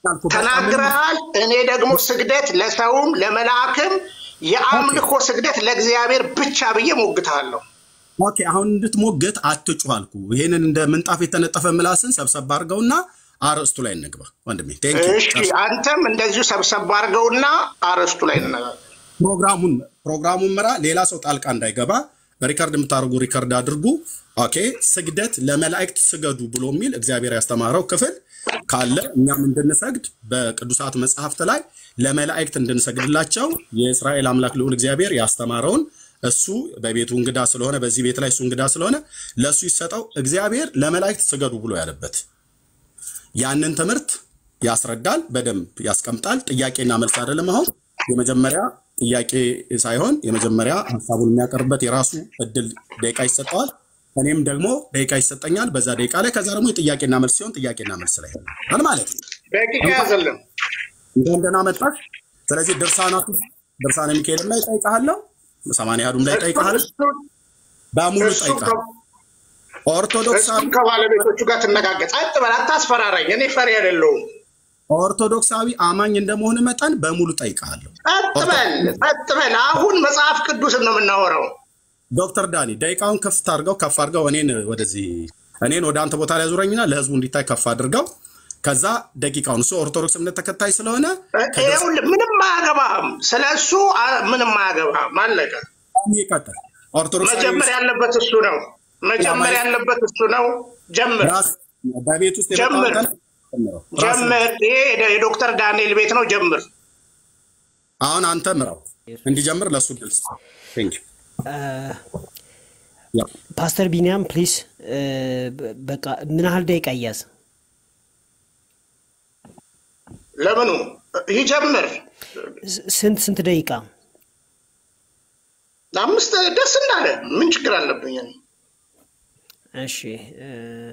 ተናግረሃል። እኔ ደግሞ ስግደት ለሰውም ለመልአክም የአምልኮ ስግደት ለእግዚአብሔር ብቻ ብዬ ሞግትሃለሁ። ኦኬ አሁን እንድትሞግት አትጩህ አልኩ። ይህንን እንደ ምንጣፍ የተነጠፈ ምላስን ሰብሰብ አድርገውና አርዕስቱ ላይ እንግባ ወንድሜ። ቴንክ ዩ። እሺ አንተም እንደዚሁ ሰብሰብ አድርገውና አርዕስቱ ላይ እንነጋገር። ፕሮግራሙን ፕሮግራሙን ምራ። ሌላ ሰው ጣልቃ እንዳይገባ ሪከርድ የምታደርጉ ሪከርድ አድርጉ። ኦኬ ስግደት ለመላእክት ስገዱ ብሎ የሚል እግዚአብሔር ያስተማረው ክፍል ካለ እኛም እንድንሰግድ በቅዱሳት መጽሐፍት ላይ ለመላእክት እንድንሰግድላቸው የእስራኤል አምላክ ልዑል እግዚአብሔር ያስተማረውን እሱ በቤቱ እንግዳ ስለሆነ በዚህ ቤት ላይ እሱ እንግዳ ስለሆነ ለእሱ ይሰጠው። እግዚአብሔር ለመላእክት ስገዱ ብሎ ያለበት ያንን ትምህርት ያስረዳል፣ በደንብ ያስቀምጣል። ጥያቄና መልስ አይደለም። አሁን የመጀመሪያ ጥያቄ ሳይሆን የመጀመሪያ ሀሳቡን የሚያቀርብበት የራሱ እድል ደቂቃ ይሰጠዋል። እኔም ደግሞ ደቂቃ ይሰጠኛል በዛ ደቂቃ ላይ። ከዛ ደግሞ የጥያቄና መልስ ሲሆን ጥያቄና መልስ ላይ ሆናል ማለት ነው። ደቂቃ ያዘልን። እንኳን ደህና መጣህ። ስለዚህ ድርሳናቱ ድርሳነ ሚካኤልም ላይ ጠይቀሃለሁ፣ ሰማንያ አሐዱም ላይ ጠይቀሃለሁ፣ በሙሉ እሱን ጠይቀሃል። ኦርቶዶክሳዊ እሱን ከባለቤቶቹ ጋር ትነጋገር። ጸጥ በል፣ አታስፈራራኝ። እኔ ፈሪ አይደለሁም። ኦርቶዶክሳዊ አማኝ እንደመሆን መጠን በሙሉ ጠይቀሃለሁ። ጸጥ በል፣ ጸጥ በል። አሁን መጽሐፍ ቅዱስን ነው የምናወራው። ዶክተር ዳኒ ደቂቃውን ከፍ አድርገው ከፍ አድርገው እኔን ወደዚህ እኔን ወደ አንተ ቦታ ላይ ዙረኝና ለህዝቡ እንዲታይ ከፍ አድርገው ከዛ ደቂቃውን እሱ ኦርቶዶክስ እምነት ተከታይ ስለሆነ ይኸውልህ ምንም አያገባህም። ስለ እሱ አ- ምንም አያገባህም። አለቀ። ይቀጥል። ኦርቶዶክሳዊ መጀመር ያለበት እሱ ነው። መጀመር ያለበት እሱ ነው። ጀምር ራስ በቤት ውስጥ ጀምር። የመጣውን ጀምረው። ራስ ጀምር። ይሄ የደ- የዶክተር ዳንኤል ቤት ነው። ጀምር። አሁን አንተ ምራው እንዲጀምር ለእሱ ድል ስጥ። ቴንክ ዩ። ያ ፓስተር ቢኒያም ፕሊስ በቃ ምን ያህል ደቂቃ እያዝ ለምኑ ይጀምር። ስ- ስንት ስንት ደቂቃ አምስት ደስ እንዳለ ምን ችግር አለብኝ? እኔ? እሺ እ፣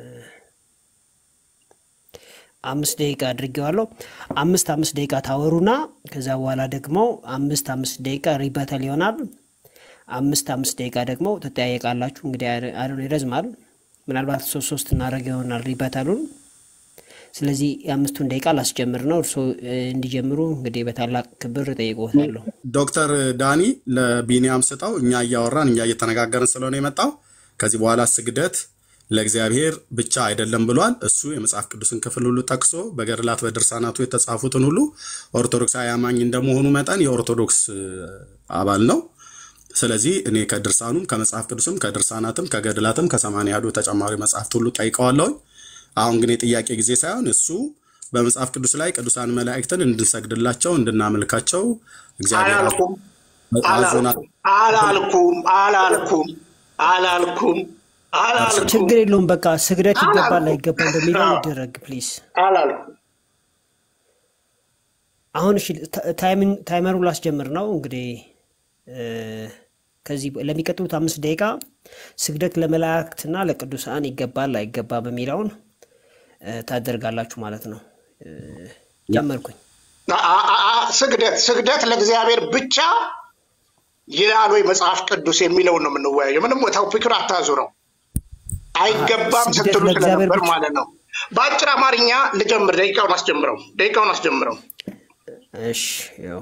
አምስት ደቂቃ አድርጌዋለሁ አምስት አምስት ደቂቃ ታወሩና ከዛ በኋላ ደግሞ አምስት አምስት ደቂቃ ሪበተል ይሆናል አምስት አምስት ደቂቃ ደግሞ ትጠያየቃላችሁ እንግዲህ አይ- አይ ዶንት ኖ ይረዝማል ምናልባት ሶስት ሶስት እናደርግ ይሆናል ሪበተሉን ስለዚህ የአምስቱን ደቂቃ ላስጀምር ነው እርስዎ እ፣ እንዲጀምሩ እንግዲህ በታላቅ ክብር እጠይቅዎታለሁ ዶክተር ዳኒ ለቢኒያም ስጠው። እኛ እያወራን እኛ እየተነጋገርን ስለሆነ የመጣው ከዚህ በኋላ ስግደት ለእግዚአብሔር ብቻ አይደለም ብሏል። እሱ የመጽሐፍ ቅዱስን ክፍል ሁሉ ጠቅሶ በገድላት በድርሳናቱ የተጻፉትን ሁሉ ኦርቶዶክሳዊ አማኝ እንደመሆኑ መጠን የኦርቶዶክስ እ, አባል ነው። ስለዚህ እኔ ከድርሳኑም ከመጽሐፍ ቅዱስም ከድርሳናትም ከገድላትም ከሰማንያ አሐዱ ተጨማሪ መጽሐፍት ሁሉ ጠይቀዋለሁኝ። አሁን ግን የጥያቄ ጊዜ ሳይሆን እሱ በመጽሐፍ ቅዱስ ላይ ቅዱሳን መላእክትን እንድንሰግድላቸው እንድናመልካቸው እግዚአብሔር አላልኩም አዞናል። አላልኩም አላልኩም አላልኩም አላልኩም ችግር የለውም በቃ ስግደት ይገባል አላልኩም። አይገባም በሚለው አዎ። ይደረግ ፕሊዝ አላልኩም። አሁን እሺ ታ- ታይምን- ታይመሩን ላስጀምር ነው እንግዲህ እ፣ ከዚህ ለሚቀጥሉት አምስት ደቂቃ ስግደት ለመላእክትና ለቅዱሳን ይገባል አይገባም የሚለውን እ፣ ታደርጋላችሁ ማለት ነው። እ፣ ጀመርኩኝ። አ- አ- አ- ስግደት ስግደት ለእግዚአብሔር ብቻ ይላል ወይ መጽሐፍ ቅዱስ የሚለውን ነው የምንወያየው። ምንም ቶፒኩን አታዙረው። አይገባም ስግደት ስትሉ ለእግዚአብሔር ስለነበር ብቻ- ማለት ነው። በአጭር አማርኛ ልጀምር። ደቂቃውን አስጀምረው። ደቂቃውን አስጀምረው። እሺ ያው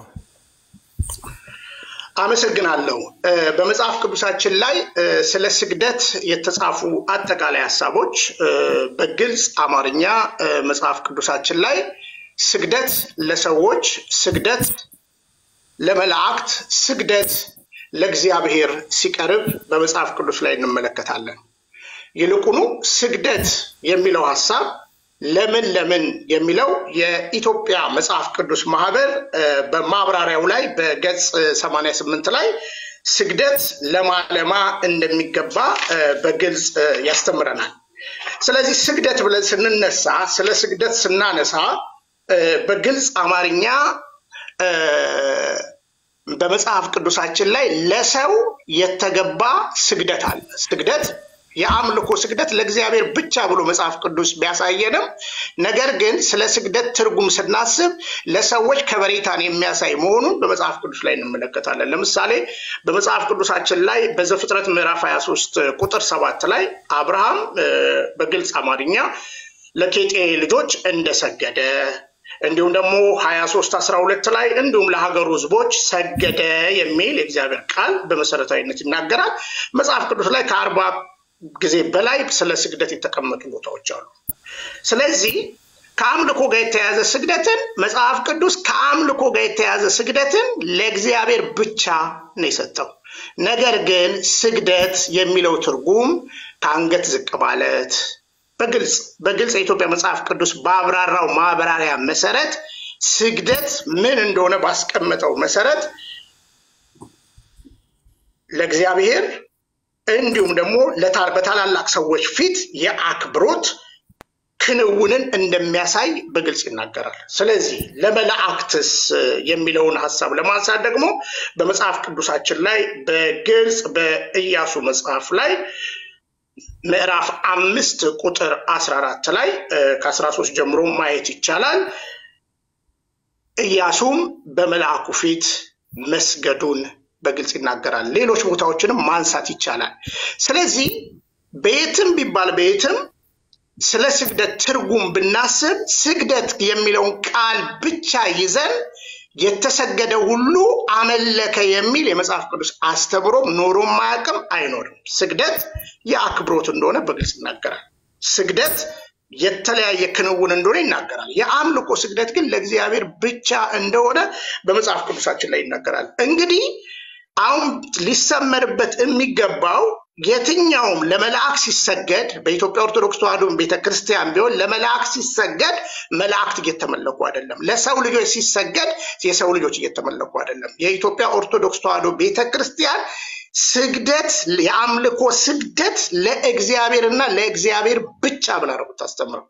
አመሰግናለሁ። እ፣ በመጽሐፍ ቅዱሳችን ላይ እ፣ ስለ ስግደት የተጻፉ አጠቃላይ ሀሳቦች እ፣ በግልጽ አማርኛ እ፣ መጽሐፍ ቅዱሳችን ላይ ስግደት ለሰዎች፣ ስግደት ለመላእክት፣ ስግደት ለእግዚአብሔር ሲቀርብ በመጽሐፍ ቅዱስ ላይ እንመለከታለን። ይልቁኑ ስግደት የሚለው ሀሳብ ለምን ለምን የሚለው የኢትዮጵያ መጽሐፍ ቅዱስ ማህበር እ፣ በማብራሪያው ላይ በገጽ እ, 88 ላይ ስግደት ለማ ለማ እንደሚገባ እ፣ በግልጽ እ፣ ያስተምረናል። ስለዚህ ስግደት ብለን ስንነሳ ስለ ስግደት ስናነሳ እ፣ በግልጽ አማርኛ እ፣ በመጽሐፍ ቅዱሳችን ላይ ለሰው የተገባ ስግደት አለ። ስግደት የአምልኮ ስግደት ለእግዚአብሔር ብቻ ብሎ መጽሐፍ ቅዱስ ቢያሳየንም ነገር ግን ስለ ስግደት ትርጉም ስናስብ ለሰዎች ከበሬታን የሚያሳይ መሆኑን በመጽሐፍ ቅዱስ ላይ እንመለከታለን። ለምሳሌ በመጽሐፍ ቅዱሳችን ላይ በዘፍጥረት ምዕራፍ 23 ቁጥር ሰባት ላይ አብርሃም እ፣ በግልጽ አማርኛ ለኬጤ ልጆች እንደሰገደ እንዲሁም ደግሞ ሀያ ሶስት አስራ ሁለት ላይ እንዲሁም ለሀገሩ ህዝቦች ሰገደ የሚል የእግዚአብሔር ቃል በመሰረታዊነት ይናገራል። መጽሐፍ ቅዱስ ላይ ከአርባ ጊዜ በላይ ስለ ስግደት የተቀመጡ ቦታዎች አሉ። ስለዚህ ከአምልኮ ጋር የተያዘ ስግደትን መጽሐፍ ቅዱስ ከአምልኮ ጋር የተያዘ ስግደትን ለእግዚአብሔር ብቻ ነው የሰጠው። ነገር ግን ስግደት የሚለው ትርጉም ከአንገት ዝቅ ማለት በግልጽ በግልጽ የኢትዮጵያ መጽሐፍ ቅዱስ ባብራራው ማብራሪያ መሰረት ስግደት ምን እንደሆነ ባስቀመጠው መሰረት ለእግዚአብሔር እንዲሁም ደግሞ ለታ- በታላላቅ ሰዎች ፊት የአክብሮት ክንውንን እንደሚያሳይ በግልጽ ይናገራል። ስለዚህ ለመላእክትስ የሚለውን ሀሳብ ለማንሳት ደግሞ በመጽሐፍ ቅዱሳችን ላይ በግልጽ በኢያሱ መጽሐፍ ላይ ምዕራፍ አምስት ቁጥር አስራ አራት ላይ ከአስራ ሶስት ጀምሮ ማየት ይቻላል። ኢያሱም በመልአኩ ፊት መስገዱን በግልጽ ይናገራል። ሌሎች ቦታዎችንም ማንሳት ይቻላል። ስለዚህ በየትም ቢባል በየትም ስለ ስግደት ትርጉም ብናስብ ስግደት የሚለውን ቃል ብቻ ይዘን የተሰገደ ሁሉ አመለከ የሚል የመጽሐፍ ቅዱስ አስተምሮም ኖሮም አያውቅም፣ አይኖርም። ስግደት የአክብሮት እንደሆነ በግልጽ ይናገራል። ስግደት የተለያየ ክንውን እንደሆነ ይናገራል። የአምልኮ ስግደት ግን ለእግዚአብሔር ብቻ እንደሆነ በመጽሐፍ ቅዱሳችን ላይ ይናገራል። እንግዲህ አሁን ሊሰመርበት የሚገባው የትኛውም ለመልአክ ሲሰገድ በኢትዮጵያ ኦርቶዶክስ ተዋሕዶ ቤተክርስቲያን ቢሆን ለመልአክ ሲሰገድ መላእክት እየተመለኩ አይደለም። ለሰው ልጆች ሲሰገድ የሰው ልጆች እየተመለኩ አይደለም። የኢትዮጵያ ኦርቶዶክስ ተዋሕዶ ቤተክርስቲያን ስግደት የአምልኮ ስግደት ለእግዚአብሔርና ለእግዚአብሔር ብቻ ብላ ነው የምታስተምረው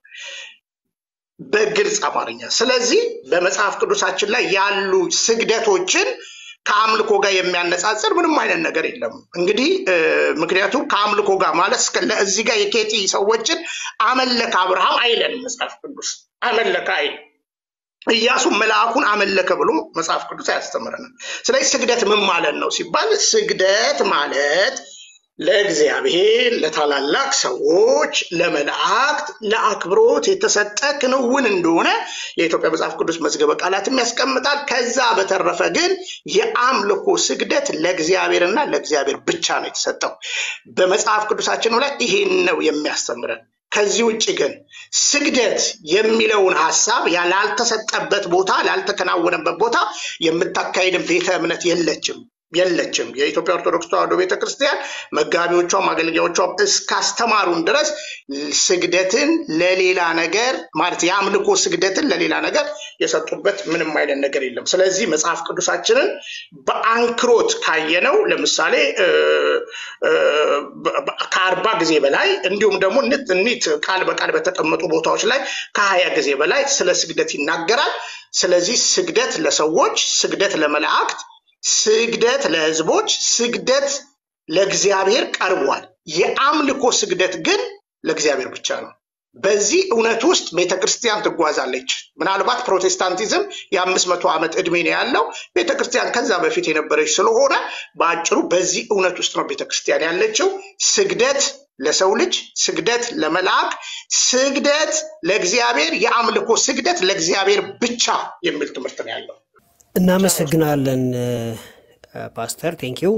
በግልጽ አማርኛ። ስለዚህ በመጽሐፍ ቅዱሳችን ላይ ያሉ ስግደቶችን ከአምልኮ ጋር የሚያነጻጽር ምንም አይነት ነገር የለም። እንግዲህ ምክንያቱም ከአምልኮ ጋር ማለት እስከ እዚህ ጋር የኬጢ ሰዎችን አመለከ አብርሃም አይለንም መጽሐፍ ቅዱስ አመለከ አይል ኢያሱ መልአኩን አመለከ ብሎ መጽሐፍ ቅዱስ አያስተምረንም። ስለዚህ ስግደት ምን ማለት ነው ሲባል ስግደት ማለት ለእግዚአብሔር፣ ለታላላቅ ሰዎች፣ ለመላእክት፣ ለአክብሮት የተሰጠ ክንውን እንደሆነ የኢትዮጵያ መጽሐፍ ቅዱስ መዝገበ ቃላትም ያስቀምጣል። ከዛ በተረፈ ግን የአምልኮ ስግደት ለእግዚአብሔርና ለእግዚአብሔር ብቻ ነው የተሰጠው። በመጽሐፍ ቅዱሳችን ላይ ይሄን ነው የሚያስተምረን። ከዚህ ውጭ ግን ስግደት የሚለውን ሀሳብ ላልተሰጠበት ቦታ ላልተከናወነበት ቦታ የምታካሄድን ቤተ እምነት የለችም የለችም። የኢትዮጵያ ኦርቶዶክስ ተዋሕዶ ቤተክርስቲያን መጋቢዎቿም አገልጋዮቿም እስካስተማሩን ድረስ ስግደትን ለሌላ ነገር ማለት የአምልኮ ስግደትን ለሌላ ነገር የሰጡበት ምንም አይነት ነገር የለም። ስለዚህ መጽሐፍ ቅዱሳችንን በአንክሮት ካየነው ለምሳሌ ከአርባ ጊዜ በላይ እንዲሁም ደግሞ ኒት ቃል በቃል በተቀመጡ ቦታዎች ላይ ከሀያ ጊዜ በላይ ስለ ስግደት ይናገራል። ስለዚህ ስግደት ለሰዎች፣ ስግደት ለመላእክት ስግደት ለህዝቦች፣ ስግደት ለእግዚአብሔር ቀርቧል። የአምልኮ ስግደት ግን ለእግዚአብሔር ብቻ ነው። በዚህ እውነት ውስጥ ቤተ ክርስቲያን ትጓዛለች። ምናልባት ፕሮቴስታንቲዝም የአምስት መቶ ዓመት ዕድሜ ነው ያለው። ቤተ ክርስቲያን ከዛ በፊት የነበረች ስለሆነ በአጭሩ በዚህ እውነት ውስጥ ነው ቤተ ክርስቲያን ያለችው። ስግደት ለሰው ልጅ፣ ስግደት ለመልአክ፣ ስግደት ለእግዚአብሔር፣ የአምልኮ ስግደት ለእግዚአብሔር ብቻ የሚል ትምህርት ነው ያለው። እናመሰግናለን ፓስተር ቴንኪው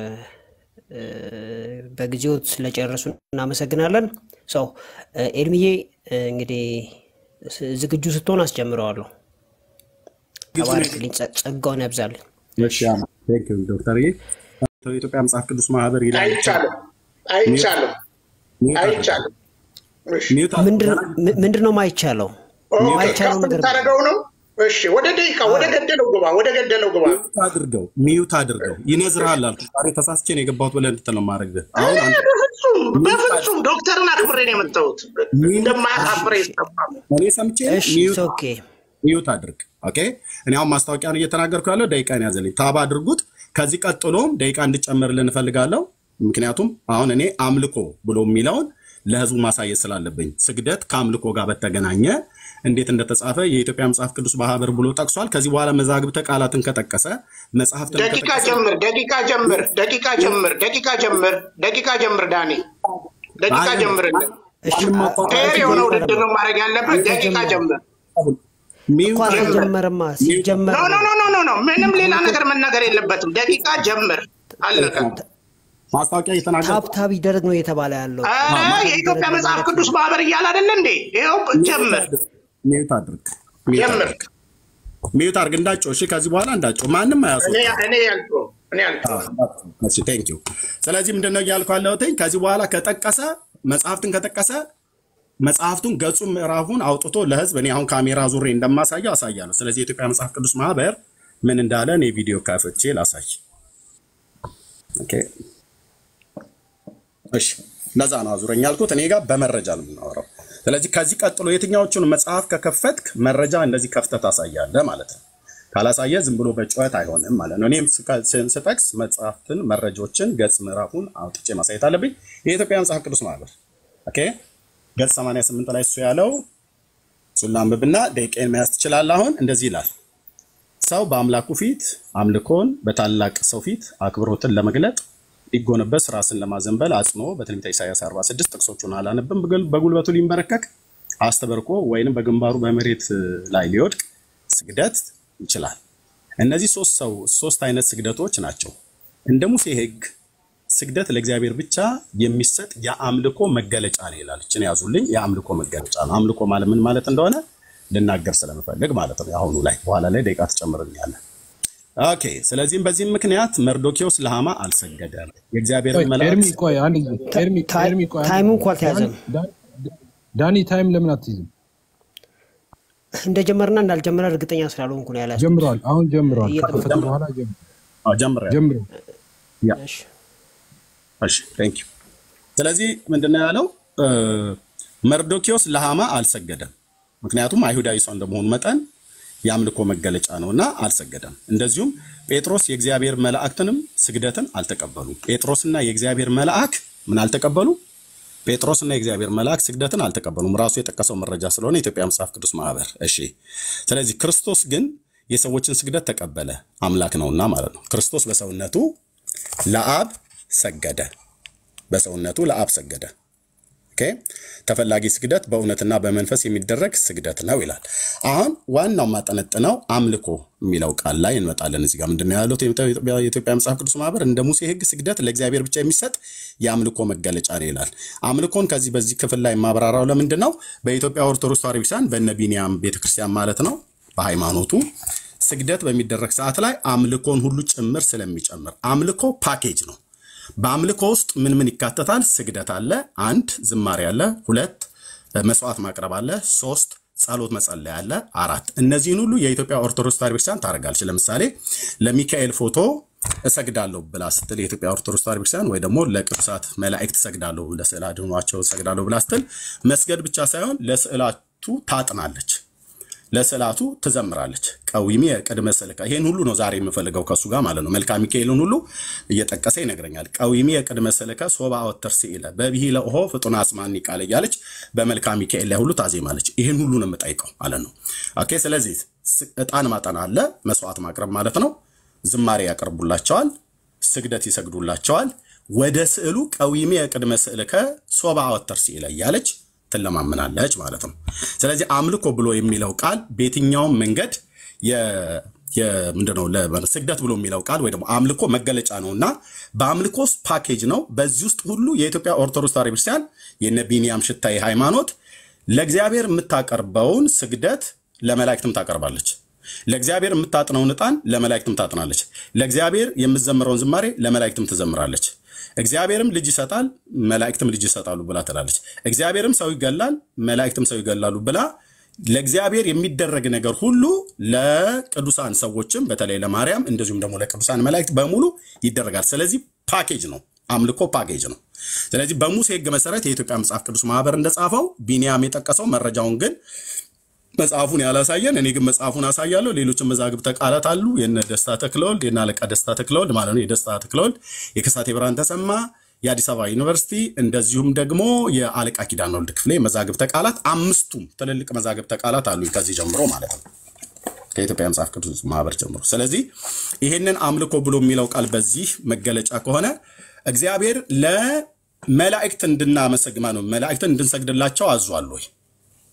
በጊዜው ስለጨረሱ እናመሰግናለን። ሰው ኤርሚዬ እንግዲህ ዝግጁ ስትሆን አስጀምረዋለሁ። ተባረክልኝ፣ ጸጋውን ያብዛልን። ዶክተር የኢትዮጵያ መጽሐፍ ቅዱስ ማህበር ይላል። አይቻልም አይቻልም አይቻልም። ምንድን ነው ማይቻለው? ማይቻለው ነገር ታደረገው ነው እሺ ወደ ደቂቃ ወደ ገደለው ግባ፣ ወደ ገደለው ግባ። ሚዩት አድርገው ሚዩት አድርገው ይነዝርሃል አልኩ። ዛሬ ተሳስቼ ነው የገባሁት ብለህ እንድትል ነው የማደርግህ። አሁን አንተ በፍጹም በፍጹም ዶክተርን አክብሬ ነው የመጣሁት። እንደማያሳፍር ይሰማል። እኔ ሰምቼ እሺ ሚዩት ኦኬ ሚዩት አድርግ። ኦኬ እኔ አሁን ማስታወቂያን እየተናገርኩ ያለው ደቂቃን ያዘልኝ። ታባ አድርጉት። ከዚህ ቀጥሎም ደቂቃ እንድጨምርልን እፈልጋለሁ። ምክንያቱም አሁን እኔ አምልኮ ብሎ የሚለውን ለህዝቡ ማሳየት ስላለብኝ ስግደት ከአምልኮ ጋር በተገናኘ እንዴት እንደተጻፈ የኢትዮጵያ መጽሐፍ ቅዱስ ማህበር ብሎ ጠቅሷል። ከዚህ በኋላ መዛግብተ ቃላትን ከጠቀሰ መጽሐፍትን ደቂቃ ከጠቀሰ ጀምር፣ ደቂቃ ጀምር፣ ደቂቃ ጀምር፣ ደቂቃ ጀምር፣ ደቂቃ ጀምር። ዳኒ ደቂቃ ጀምርልን። እሺ ፌር የሆነ ውድድር ነው ማድረግ ያለበት። ደቂቃ ጀምር። እኮ ሚዩት አድርግ። አልተጀመረማ። ሲጀመር ኖ ኖ ነው ኖ ኖ ኖ ኖ ምንም ሌላ ነገር መናገር የለበትም። ደቂቃ ጀምር፣ አለቀ። ማስታወቂያ እየተናገርኩ ታብታብ ይደረግ ነው እየተባለ ያለው። ኧረ የኢትዮጵያ መጽሐፍ ቅዱስ ማህበር እያለ አይደለ እንዴ? ይኸው ጀምር ሚዩት አድርግ። ሚዩት ጀምር። አድርግ። ሚዩት አድርግ። እንዳጮህ እሺ። ከዚህ በኋላ እንዳጮህ ማንም እኔ አያስወጣም። እኔ ያልኩህ እኔ ያልኩህ ቴንክ ዩ። ስለዚህ ምንድነው እያልኩ ያለሁትኝ ከዚህ በኋላ ከጠቀሰ መጽሐፍትን ከጠቀሰ መጽሐፍቱን ገጹን ምዕራፉን አውጥቶ ለህዝብ እኔ አሁን ካሜራ ዙሬ እንደማሳየው አሳያለሁ። ስለዚህ የኢትዮጵያ መጽሐፍ ቅዱስ ማህበር ምን እንዳለ እኔ ቪዲዮ ከፍቼ ላሳይ። ኦኬ እሺ፣ ለዛ ነው አዙረኝ ያልኩት። እኔ ጋር በመረጃ ነው የምናወራው። ስለዚህ ከዚህ ቀጥሎ የትኛዎቹን መጽሐፍ ከከፈትክ መረጃ እንደዚህ ከፍተህ ታሳያለህ ማለት ነው። ካላሳየ ዝም ብሎ በጩኸት አይሆንም ማለት ነው። እኔም ስቀ- ስ- ስጠቅስ መጽሐፍትን፣ መረጃዎችን፣ ገጽ ምዕራፉን አውጥቼ ማሳየት አለብኝ። የኢትዮጵያ መጽሐፍ ቅዱስ ማህበር ኦኬ፣ ገጽ 88 ላይ እሱ ያለው እሱን ላንብብና ደቂቃን መያዝ ትችላለህ። አሁን እንደዚህ ይላል ሰው በአምላኩ ፊት አምልኮን በታላቅ ሰው ፊት አክብሮትን ለመግለጥ ሊጎነበስ ራስን ለማዘንበል አጽኖ በትንቢተ ኢሳያስ 46 ጥቅሶቹን አላነብም። በጉል- በጉልበቱ ሊንበረከክ አስተበርኮ ወይንም በግንባሩ በመሬት ላይ ሊወድቅ ስግደት ይችላል። እነዚህ ሶስት ሰው ሶስት አይነት ስግደቶች ናቸው። እንደ ሙሴ ሕግ ስግደት ለእግዚአብሔር ብቻ የሚሰጥ የአምልኮ መገለጫ ነው ይላል። እችን ያዙልኝ። የአምልኮ መገለጫ ነው። አምልኮ ማለት ምን ማለት እንደሆነ ልናገር ስለምፈልግ ማለት ነው። የአሁኑ ላይ በኋላ ላይ ደቂቃ ትጨምርልኛለህ። ኦኬ። ስለዚህም በዚህም ምክንያት መርዶኪዎስ ለሃማ አልሰገደም። የእግዚአብሔር ቆይ መልአክ ኤርሚ ቆይ አንድ ጊዜ ኤርሚ ታይ- ኤርሚ ቆይ አንድ ታይሙ ጊዜ እንኳ አልተያዘም። ዳኒ- ዳኒ- ዳኒ ታይም ለምን አትይዝም? እንደጀመርና እንዳልጀመረ እርግጠኛ ስላልሆንኩ ነው ያላስ ጀምረዋል። አሁን ጀምረዋል። እየጠበቅን ከከፈተ ነው። በኋላ ጀምር- አዎ፣ ጀምሬያለሁ። ጀምረው ያ እሺ እሺ ቴንክ ዩ። ስለዚህ ምንድነው ያለው? እ፣ መርዶኪዎስ ለሃማ አልሰገደም። ምክንያቱም አይሁዳዊ ሰው እንደመሆኑ መጠን የአምልኮ መገለጫ ነው እና አልሰገደም። እንደዚሁም ጴጥሮስ የእግዚአብሔር መላእክትንም ስግደትን አልተቀበሉ። ጴጥሮስና የእግዚአብሔር መልአክ ምን አልተቀበሉ? ጴጥሮስና የእግዚአብሔር መልአክ ስግደትን አልተቀበሉም። ራሱ የጠቀሰው መረጃ ስለሆነ የኢትዮጵያ መጽሐፍ ቅዱስ ማህበር። እሺ ስለዚህ ክርስቶስ ግን የሰዎችን ስግደት ተቀበለ፣ አምላክ ነውና ማለት ነው። ክርስቶስ በሰውነቱ ለአብ ሰገደ። በሰውነቱ ለአብ ሰገደ። ኦኬ ተፈላጊ ስግደት በእውነትና በመንፈስ የሚደረግ ስግደት ነው ይላል። አሁን ዋናው ማጠነጥነው አምልኮ የሚለው ቃል ላይ እንመጣለን። እዚህ ጋር ምንድን ነው ያሉት? የኢትዮጵያ መጽሐፍ ቅዱስ ማህበር እንደ ሙሴ ሕግ ስግደት ለእግዚአብሔር ብቻ የሚሰጥ የአምልኮ መገለጫ ነው ይላል። አምልኮን ከዚህ በዚህ ክፍል ላይ ማብራራው ለምንድን ነው? በኢትዮጵያ ኦርቶዶክስ ተዋሕዶ ቤተክርስቲያን በእነ ቢንያም ቤተክርስቲያን ማለት ነው በሃይማኖቱ ስግደት በሚደረግ ሰዓት ላይ አምልኮን ሁሉ ጭምር ስለሚጨምር አምልኮ ፓኬጅ ነው። በአምልኮ ውስጥ ምን ምን ይካተታል? ስግደት አለ፣ አንድ ዝማሬ አለ፣ ሁለት መስዋዕት ማቅረብ አለ፣ ሶስት ጸሎት መጸለይ አለ፣ አራት እነዚህን ሁሉ የኢትዮጵያ ኦርቶዶክስ ተዋሕዶ ቤተክርስቲያን ታደርጋለች። ለምሳሌ ለሚካኤል ፎቶ እሰግዳለሁ ብላ ስትል የኢትዮጵያ ኦርቶዶክስ ተዋሕዶ ቤተክርስቲያን ወይ ደግሞ ለቅዱሳት መላእክት እሰግዳለሁ ለስዕል አድኗቸው እሰግዳለሁ ብላ ስትል መስገድ ብቻ ሳይሆን ለስዕላቱ ታጥናለች ለስዕላቱ ትዘምራለች። ቀዊሜ ቅድመ ስልከ ይሄን ሁሉ ነው ዛሬ የምፈልገው ከእሱ ጋር ማለት ነው። መልክአ ሚካኤልን ሁሉ እየጠቀሰ ይነግረኛል። ቀዊሜ ቅድመ ስልከ ሶባ ወተር ሲለ በብሂለ ኦሆ ፍጡነ አስማኒ ቃል እያለች በመልክአ ሚካኤል ላይ ሁሉ ታዜማለች። ይሄን ሁሉ ነው የምጠይቀው ማለት ነው። ኦኬ። ስለዚህ ስ- ዕጣን ማጠን አለ፣ መስዋዕት ማቅረብ ማለት ነው። ዝማሬ ያቀርቡላቸዋል፣ ስግደት ይሰግዱላቸዋል። ወደ ስዕሉ ቀዊሜ ቅድመ ስዕልከ ሶባ ወተር ሲለ እያለች ትለማምናለች ማለት ነው። ስለዚህ አምልኮ ብሎ የሚለው ቃል በየትኛውም መንገድ የ- የ- ምንድነው ለ- ስግደት ብሎ የሚለው ቃል ወይ ደግሞ አምልኮ መገለጫ ነው እና በአምልኮ ውስጥ ፓኬጅ ነው። በዚህ ውስጥ ሁሉ የኢትዮጵያ ኦርቶዶክስ ተዋሕዶ ቤተክርስቲያን የነ ቢንያም ሽታይ ሃይማኖት ለእግዚአብሔር የምታቀርበውን ስግደት ለመላእክትም ታቀርባለች። ለእግዚአብሔር የምታጥነውን ዕጣን ለመላእክትም ታጥናለች። ለእግዚአብሔር የምትዘምረውን ዝማሬ ለመላእክትም ትዘምራለች። እግዚአብሔርም ልጅ ይሰጣል፣ መላእክትም ልጅ ይሰጣሉ ብላ ትላለች። እግዚአብሔርም ሰው ይገላል፣ መላእክትም ሰው ይገላሉ ብላ ለእግዚአብሔር የሚደረግ ነገር ሁሉ ለቅዱሳን ሰዎችም በተለይ ለማርያም እንደዚሁም ደግሞ ለቅዱሳን መላእክት በሙሉ ይደረጋል። ስለዚህ ፓኬጅ ነው፣ አምልኮ ፓኬጅ ነው። ስለዚህ በሙሴ ሕግ መሰረት የኢትዮጵያ መጽሐፍ ቅዱስ ማህበር እንደጻፈው ቢንያም የጠቀሰው መረጃውን ግን መጽሐፉን ያላሳየን፣ እኔ ግን መጽሐፉን አሳያለሁ። ሌሎችም መዛግብተ ቃላት አሉ። የነ ደስታ ተክለወልድ የነ አለቃ ደስታ ተክለወልድ ማለት ነው። የደስታ ተክለወልድ፣ የከሳቴ ብርሃን ተሰማ፣ የአዲስ አበባ ዩኒቨርሲቲ እንደዚሁም ደግሞ የአለቃ ኪዳነ ወልድ ክፍሌ መዛግብተ ቃላት አምስቱም ትልልቅ መዛግብተ ቃላት አሉ ከዚህ ጀምሮ ማለት ነው ከኢትዮጵያ መጽሐፍ ቅዱስ ማህበር ጀምሮ። ስለዚህ ይህንን አምልኮ ብሎ የሚለው ቃል በዚህ መገለጫ ከሆነ እግዚአብሔር ለመላእክት እንድናመሰግማ ነው መላእክትን እንድንሰግድላቸው አዟል ወይ?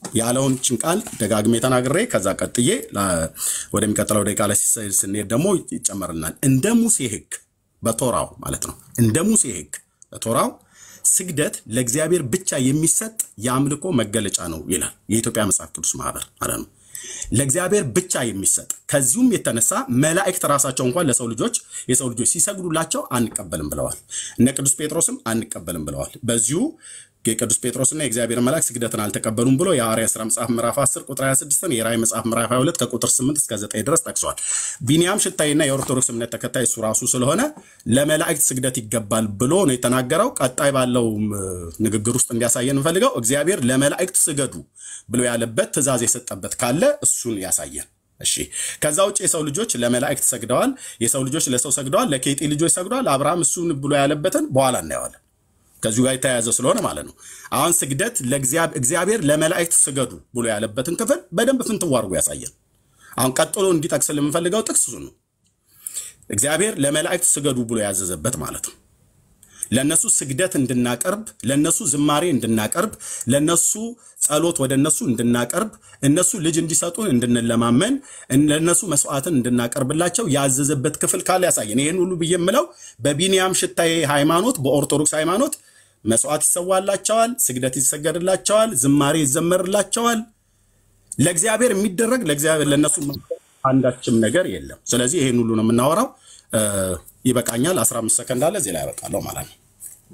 ያለውን ችን ቃል ደጋግሜ ተናግሬ ከዛ ቀጥዬ ላ- ወደሚቀጥለው ደቂቃ ላይ ሲስ- ስንሄድ ደግሞ ይጨመርልናል። እንደ ሙሴ ሕግ በቶራው ማለት ነው። እንደ ሙሴ ሕግ በቶራው ስግደት ለእግዚአብሔር ብቻ የሚሰጥ የአምልኮ መገለጫ ነው ይላል የኢትዮጵያ መጽሐፍ ቅዱስ ማህበር ማለት ነው። ለእግዚአብሔር ብቻ የሚሰጥ ከዚሁም የተነሳ መላእክት ራሳቸው እንኳን ለሰው ልጆች የሰው ልጆች ሲሰግዱላቸው አንቀበልም ብለዋል። እነ ቅዱስ ጴጥሮስም አንቀበልም ብለዋል። በዚሁ የቅዱስ ጴጥሮስና የእግዚአብሔር መልአክ ስግደትን አልተቀበሉም ብሎ የሐዋርያት ሥራ መጽሐፍ ምዕራፍ 10 ቁጥር 26 የራእይ መጽሐፍ ምዕራፍ 22 ከቁጥር 8 እስከ 9 ድረስ ጠቅሷል። ቢንያም ሽታይና የኦርቶዶክስ እምነት ተከታይ እሱ ራሱ ስለሆነ ለመላእክት ስግደት ይገባል ብሎ ነው የተናገረው። ቀጣይ ባለው ንግግር ውስጥ እንዲያሳየን እንፈልገው እግዚአብሔር ለመላእክት ስገዱ ብሎ ያለበት ትእዛዝ የሰጠበት ካለ እሱን ያሳየን። እሺ ከዛ ውጭ የሰው ልጆች ለመላእክት ሰግደዋል፣ የሰው ልጆች ለሰው ሰግደዋል፣ ለኬጢ ልጆች ሰግደዋል። አብርሃም እሱን ብሎ ያለበትን በኋላ እናየዋለን። ከዚሁ ጋር የተያያዘ ስለሆነ ማለት ነው። አሁን ስግደት ለእግዚአብሔር እግዚአብሔር ለመላእክት ስገዱ ብሎ ያለበትን ክፍል በደንብ ፍንትው አድርጎ ያሳየን። አሁን ቀጥሎ እንዲጠቅስ የምንፈልገው ጥቅስ እሱ ነው። እግዚአብሔር ለመላእክት ስገዱ ብሎ ያዘዘበት ማለት ነው። ለነሱ ስግደት እንድናቀርብ፣ ለነሱ ዝማሬ እንድናቀርብ፣ ለነሱ ጸሎት ወደ እነሱ እንድናቀርብ፣ እነሱ ልጅ እንዲሰጡን እንድንለማመን፣ ለነሱ መስዋዕትን እንድናቀርብላቸው ያዘዘበት ክፍል ካለ ያሳየን። ይህን ሁሉ ብዬ የምለው በቢንያም ሽታዬ ሃይማኖት፣ በኦርቶዶክስ ሃይማኖት መስዋዕት ይሰዋላቸዋል፣ ስግደት ይሰገድላቸዋል፣ ዝማሬ ይዘመርላቸዋል። ለእግዚአብሔር የሚደረግ ለእግዚአብሔር ለእነሱ አንዳችም ነገር የለም። ስለዚህ ይህን ሁሉ ነው የምናወራው። እ፣ ይበቃኛል። 15 ሰከንድ አለ እዚህ ላይ ያበቃለሁ ማለት ነው።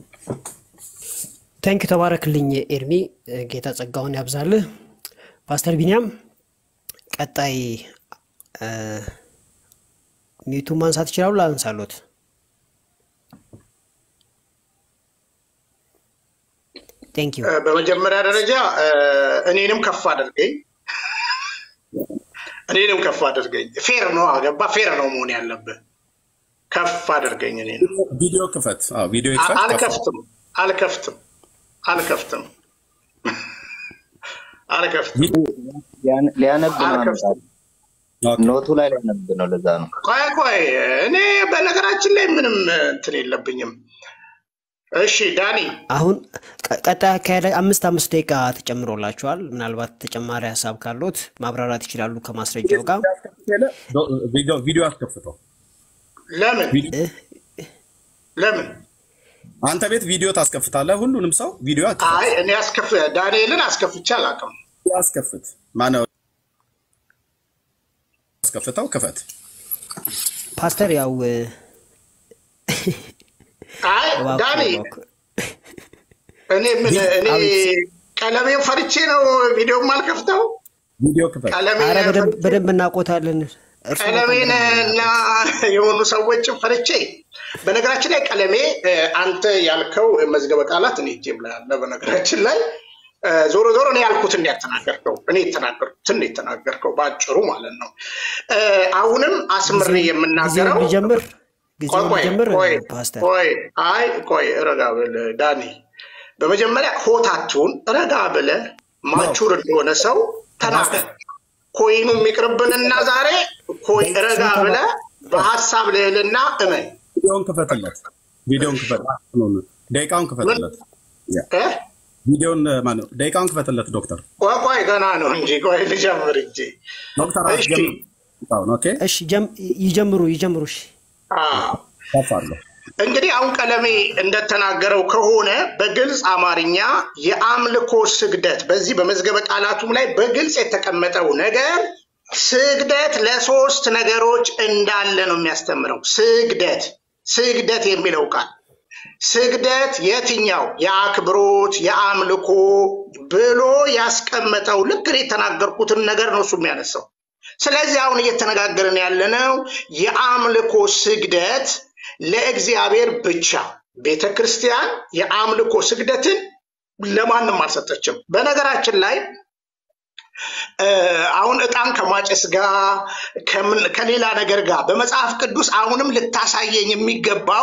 ታንኪ ተባረክልኝ ኤርሚ፣ ጌታ ጸጋውን ያብዛልህ። ፓስተር ቢንያም ቀጣይ እ፣ ሚዩቱን ማንሳት ይችላሉ? ላንሳሎት? ቴንክ ዩ እ፣ በመጀመሪያ ደረጃ እ፣ እኔንም ከፍ አድርገኝ እኔንም ከፍ አድርገኝ። ፌር ነው አገባ ፌር ነው መሆን ያለብህ። ከፍ አድርገኝ እኔንም ቪዲዮ ክፈት። አዎ ቪዲዮ አ- ይክፈት። ከፍ አልከፍትም አልከፍትም አልከፍትም አልከፍትም ሊያን- ሊያነብ ነው አልከፍትም። አመጣለሁ። ኦኬ። ኖቱ ላይ ሊያነብ ነው። ለዛ ነው ቆይ ቆይ እኔ በነገራችን ላይ ምንም እንትን የለብኝም። እሺ ዳኒ አሁን ቀ- ቀጣይ አካሄድ አምስት አምስት ደቂቃ ተጨምሮላችኋል። ምናልባት ተጨማሪ ሀሳብ ካሎት ማብራራት ይችላሉ ከማስረጃው ጋር። ቪዲዮ- ቪዲዮ አስከፍተው። ለምን ቪዲዮ- ለምን አንተ ቤት ቪዲዮ ታስከፍታለህ። ሁሉንም ሰው ቪዲዮ አስከፍት አይ እኔ አስከፍ ዳንኤልን አስከፍቼ አላውቅም። አስከፍት። ማነው አስከፍተው? ክፈት። ፓስተር ያው እ፣ አይ እባክህ ዳኒ እባክህ። እኔ ምን እኔ አቤት። ቀለሜን ፈርቼ ነው ቪዲዮም አልከፍተው። ቪዲዮ ክፈት። ቀለሜን አረ በደንብ ፈርቼ በደንብ እናውቆታለን። እርሱ ቀለሜን እና የሆኑ ሰዎችን ፈርቼ። በነገራችን ላይ ቀለሜ እ፣ አንተ ያልከው መዝገበ ቃላት እኔ እጄም ላይ አለ። በነገራችን ላይ እ፣ ዞሮ ዞሮ እኔ ያልኩትን ያተናገርከው እኔ የተናገርኩትን የተናገርከው በአጭሩ ማለት ነው። እ፣ አሁንም አስምሬ ጊዜውን የምናገረው ሊጀምር ጊዜውን ቆይ ሊጀምር ቆይ ፓስተር ቆይ አይ ቆይ ረጋ ብል ዳኒ፣ በመጀመሪያ ሆታችሁን ረጋ ብለ ማቹር እንደሆነ ሰው ተናገር። ኮይኑ የሚቅርብንና ዛሬ ኮይ ረጋ ብለ በሀሳብ ልዕልና እመን ቪዲዮን ክፈትለት። ቪዲዮን ክፈት። ደቂቃውን ክፈትለት። ያ፣ እ? ቪዲዮን ማነው? ደቂቃውን ክፈትለት ዶክተር ቆይ ቆይ ገና ነው እንጂ ቆይ ልጀምር እንጂ ዶክተር እሺ አስጀምር። ደቂቃውን ኦኬ። እሺ ጀም- ይጀምሩ ይጀምሩ። እሺ አዎ ከፍ አለው። እንግዲህ አሁን ቀለሜ እንደተናገረው ከሆነ በግልጽ አማርኛ የአምልኮ ስግደት በዚህ በመዝገበ ቃላቱም ላይ በግልጽ የተቀመጠው ነገር ስግደት ለሶስት ነገሮች እንዳለ ነው የሚያስተምረው። ስግደት ስግደት የሚለው ቃል ስግደት የትኛው የአክብሮት የአምልኮ ብሎ ያስቀመጠው ልክ እኔ የተናገርኩትን ነገር ነው እሱ የሚያነሳው። ስለዚህ አሁን እየተነጋገርን ያለነው የአምልኮ ስግደት ለእግዚአብሔር ብቻ። ቤተ ክርስቲያን የአምልኮ ስግደትን ለማንም አልሰጠችም። በነገራችን ላይ እ፣ አሁን ዕጣን ከማጨስ ጋር ከምን- ከሌላ ነገር ጋር በመጽሐፍ ቅዱስ አሁንም ልታሳየኝ የሚገባው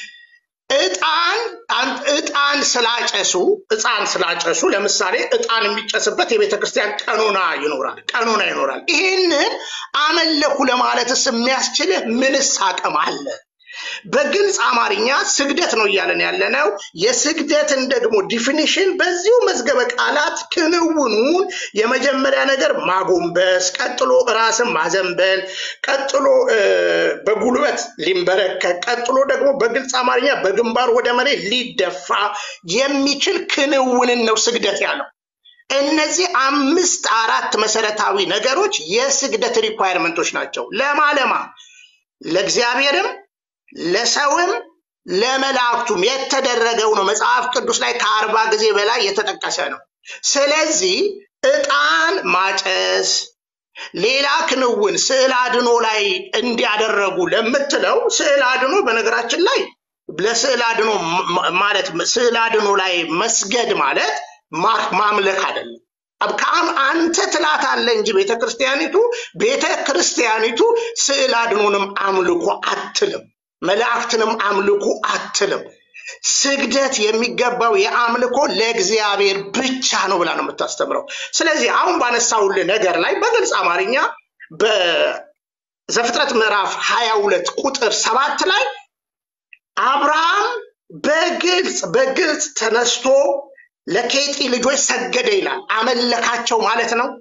ዕጣን አን- ዕጣን ስላጨሱ ዕጣን ስላጨሱ ለምሳሌ ዕጣን የሚጨስበት የቤተ ክርስቲያን ቀኖና ይኖራል ቀኖና ይኖራል። ይሄንን አመለኩ ለማለትስ የሚያስችልህ ምንስ አቅም አለ? በግልጽ አማርኛ ስግደት ነው እያለን ያለ ነው። የስግደትን ደግሞ ዲፊኒሽን በዚሁ መዝገበ ቃላት ክንውኑን የመጀመሪያ ነገር ማጎንበስ፣ ቀጥሎ ራስን ማዘንበል፣ ቀጥሎ እ፣ በጉልበት ሊንበረከክ፣ ቀጥሎ ደግሞ በግልጽ አማርኛ በግንባር ወደ መሬት ሊደፋ የሚችል ክንውንን ነው ስግደት ያለው። እነዚህ አምስት አራት መሰረታዊ ነገሮች የስግደት ሪኳየርመንቶች ናቸው። ለማለማ ለእግዚአብሔርም ለሰውም ለመላእክቱም የተደረገው ነው። መጽሐፍ ቅዱስ ላይ ከአርባ ጊዜ በላይ የተጠቀሰ ነው። ስለዚህ ዕጣን ማጨስ፣ ሌላ ክንውን ስዕል አድኖ ላይ እንዲያደረጉ ለምትለው ስዕል አድኖ በነገራችን ላይ ለስዕል አድኖ ማ- ማለት ስዕል አድኖ ላይ መስገድ ማለት ማ- ማምለክ አይደለም። አብ- ከአም- አንተ ትላታለህ እንጂ ቤተ ክርስቲያኒቱ ቤተ ክርስቲያኒቱ ስዕል አድኖንም አምልኮ አትልም፣ መላእክትንም አምልኩ አትልም። ስግደት የሚገባው የአምልኮ ለእግዚአብሔር ብቻ ነው ብላ ነው የምታስተምረው። ስለዚህ አሁን ባነሳውልህ ነገር ላይ በግልጽ አማርኛ በዘፍጥረት ምዕራፍ ሀያ ሁለት ቁጥር ሰባት ላይ አብርሃም በግልጽ በግልጽ ተነስቶ ለኬጢ ልጆች ሰገደ ይላል። አመለካቸው ማለት ነው።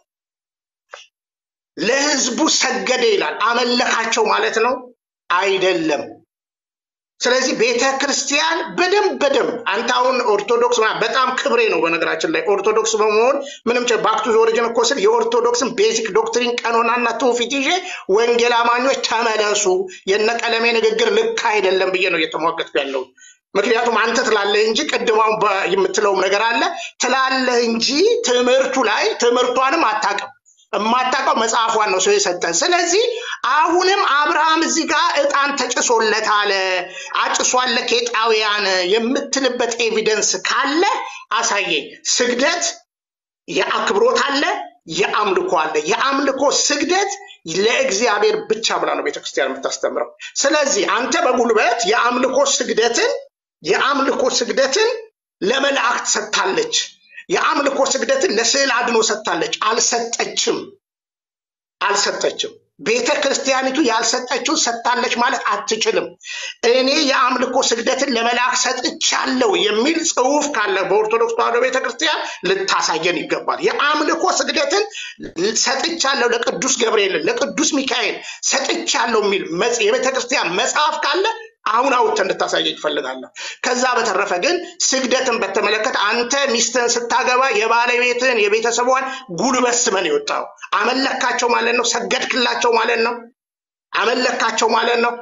ለህዝቡ ሰገደ ይላል። አመለካቸው ማለት ነው አይደለም። ስለዚህ ቤተ ክርስቲያን በደንብ በደንብ አንተ አሁን ኦርቶዶክስ ምናምን በጣም ክብሬ ነው። በነገራችን ላይ ኦርቶዶክስ በመሆን ምንም ባክቱ ኦሪጅን እኮ ስል የኦርቶዶክስን ቤዚክ ዶክትሪን ቀኖናና ትውፊት ይዤ ወንጌል አማኞች ተመለሱ፣ የነቀለሜ ንግግር ልክ አይደለም ብዬ ነው እየተሟገጥኩ ያለው። ምክንያቱም አንተ ትላለህ እንጂ ቅድማውን የምትለውም ነገር አለ ትላለህ እንጂ ትምህርቱ ላይ ትምህርቷንም አታውቅም። የማታውቀው መጽሐፏን ነው ሰው የሰጠን። ስለዚህ አሁንም አብርሃም እዚህ ጋር ዕጣን ተጭሶለት አለ አጭሷል ለኬጣውያን የምትልበት ኤቪደንስ ካለ አሳየኝ። ስግደት የአክብሮት አለ፣ የአምልኮ አለ። የአምልኮ ስግደት ለእግዚአብሔር ብቻ ብላ ነው ቤተክርስቲያን የምታስተምረው። ስለዚህ አንተ በጉልበት የአምልኮ ስግደትን የአምልኮ ስግደትን ለመላእክት ሰጥታለች። የአምልኮ ስግደትን ለስዕል አድኖ ሰጥታለች። አልሰጠችም አልሰጠችም። ቤተ ክርስቲያኒቱ ያልሰጠችው ሰጥታለች ማለት አትችልም። እኔ የአምልኮ ስግደትን ለመልአክ ሰጥቻለሁ የሚል ጽሑፍ ካለ በኦርቶዶክስ ተዋሕዶ ቤተ ክርስቲያን ልታሳየን ይገባል። የአምልኮ ስግደትን ሰጥቻለሁ ለቅዱስ ገብርኤል፣ ለቅዱስ ሚካኤል ሰጥቻለሁ የሚል መጽ- የቤተ ክርስቲያን መጽሐፍ ካለ አሁን አውጥተህ እንድታሳየኝ እፈልጋለሁ። ከዛ በተረፈ ግን ስግደትን በተመለከተ አንተ ሚስትህን ስታገባ የባለቤትህን የቤተሰቧን ጉልበት ስመን የወጣው አመለካቸው ማለት ነው። ሰገድክላቸው ማለት ነው። አመለካቸው ማለት ነው።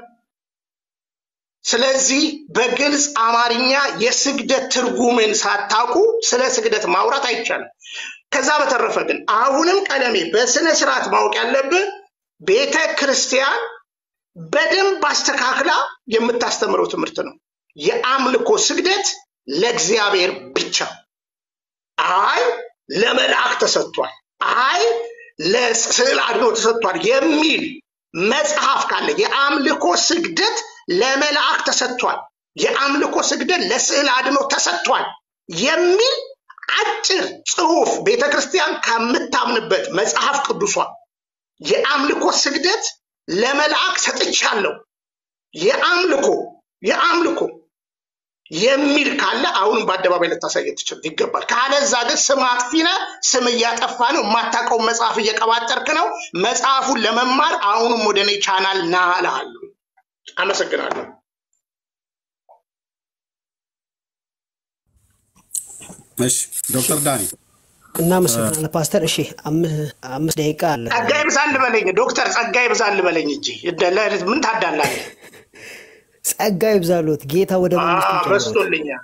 ስለዚህ በግልጽ አማርኛ የስግደት ትርጉምን ሳታውቁ ስለ ስግደት ማውራት አይቻልም። ከዛ በተረፈ ግን አሁንም ቀለሜ በስነ ስርዓት ማወቅ ያለብህ ቤተ ክርስቲያን በደንብ አስተካክላ የምታስተምረው ትምህርት ነው። የአምልኮ ስግደት ለእግዚአብሔር ብቻ፣ አይ ለመልአክ ተሰጥቷል፣ አይ ለስዕል አድኖ ተሰጥቷል የሚል መጽሐፍ ካለ የአምልኮ ስግደት ለመልአክ ተሰጥቷል፣ የአምልኮ ስግደት ለስዕል አድኖ ተሰጥቷል የሚል አጭር ጽሑፍ ቤተ ክርስቲያን ከምታምንበት መጽሐፍ ቅዱሷ የአምልኮ ስግደት ለመልአክ ሰጥቻለሁ የአምልኮ የአምልኮ የሚል ካለ አሁንም በአደባባይ ልታሳየት ትችል ይገባል። ካለዛ ግን ስም አጥፊ ነህ፣ ስም እያጠፋ ነው፣ የማታውቀውን መጽሐፍ እየቀባጠርክ ነው። መጽሐፉን ለመማር አሁንም ወደ እኔ ቻናል ና እልሃለሁ። አመሰግናለሁ። እሺ ዶክተር ዳኒ እናመሰግናለን ፓስተር። እሺ አም- አምስት ደቂቃ አለ። ጸጋይ ብዛል ልበለኝ ዶክተር ጸጋይ ብዛል ልበለኝ እንጂ እደ- ለ- ምን ታዳላለህ? ጸጋ ይብዛሎት ጌታ ወደ መንግስቱ አዎ፣ ይጨምሮት። በዝቶልኛል።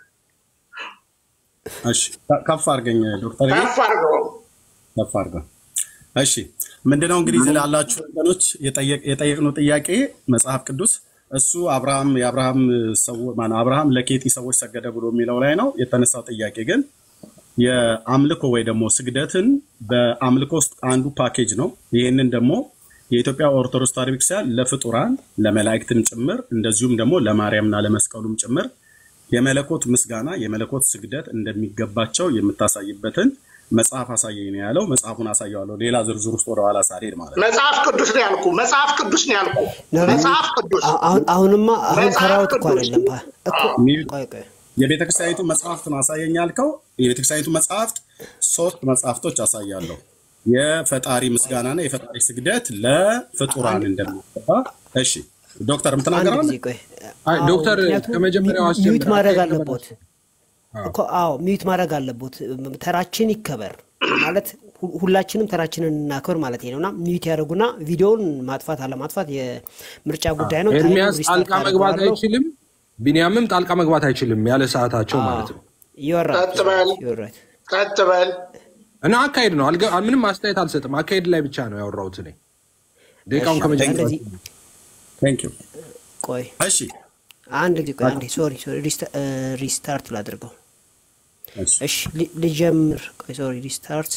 እሺ ከፍ አድርገኝ ዶክተር ከፍ አድርገው። ከፍ አድርገው። እሺ ምንድነው እንግዲህ እዚህ ላላችሁ ወገኖች የጠየቅ- የጠየቅነው ጥያቄ መጽሐፍ ቅዱስ እሱ አብርሃም የአብርሃም ሰው ማነው አብርሃም ለኬጢ ሰዎች ሰገደ ብሎ የሚለው ላይ ነው የተነሳው ጥያቄ ግን የአምልኮ ወይ ደግሞ ስግደትን በአምልኮ ውስጥ አንዱ ፓኬጅ ነው። ይህንን ደግሞ የኢትዮጵያ ኦርቶዶክስ ተዋሕዶ ቤተክርስቲያን ለፍጡራን ለመላእክትም ጭምር እንደዚሁም ደግሞ ለማርያምና ለመስቀሉም ጭምር የመለኮት ምስጋና የመለኮት ስግደት እንደሚገባቸው የምታሳይበትን መጽሐፍ አሳየኝ ነው ያለው። መጽሐፉን አሳየዋለሁ። ሌላ ዝርዝር ውስጥ ወደኋላ ሳልሄድ ማለት ነው። መጽሐፍ ቅዱስ ነው ያልኩ። መጽሐፍ ቅዱስ ነው ያልኩ። ነው ነው። መጽሐፍ ቅዱስ አሁ- አሁን አሁንማ አሁን መጽሐፍ ተራውት እኮ ቅዱስ አይደለም። ባ- እኮ ሚል- ቆይ ቆይ የቤተ ክርስቲያኒቱ መጽሐፍት ነው አሳየኝ ያልከው። የቤተ ክርስቲያኒቱ መጽሐፍት ሶስት መጽሐፍቶች አሳያለሁ። የፈጣሪ ምስጋናና የፈጣሪ ስግደት ለፍጡራን እንደሚገባ። እሺ ዶክተር አንድ የምትናገረው ጊዜ ቆይ። አይ አዎ ዶክተር ምክንያቱም ከመጀመሪያው ሚዩት አስጀምር። ማድረግ አካሄድ አለቦት አዎ። እኮ አዎ ሚዩት ማድረግ አለቦት። ተራችን ይከበር ማለት ሁ- ሁላችንም ተራችንን እናክብር ማለት ነው እና ሚዩት ያደርጉና ቪዲዮውን ማጥፋት አለማጥፋት የምርጫ ጉዳይ ነው። ታይሙን ኤርሚያስ ሪስታርት ጣልቃ መግባት አደርገዋለሁ። አይችልም፣ ቢንያምም ጣልቃ መግባት አይችልም ያለ ሰዓታቸው ማለት ነው። ይወራል ቀጥ በል ይወራል። ቀጥ በል። እና አካሄድ ነው። አልገ- ምንም አስተያየት አልሰጥም። አካሄድ ላይ ብቻ ነው ያወራሁት እኔ ደቂቃውን እሺ፣ ከመጀመሪያ እንደዚህ ቴንክ ዩ። ቆይ እሺ አንድ ጊዜ ቆይ አንዴ ሶሪ ሶሪ ሪስታ- እ፣ ሪስታርት ላድርገው። እሺ እሺ ሊ- ልጀምር። ቆይ ሶሪ ሪስታርት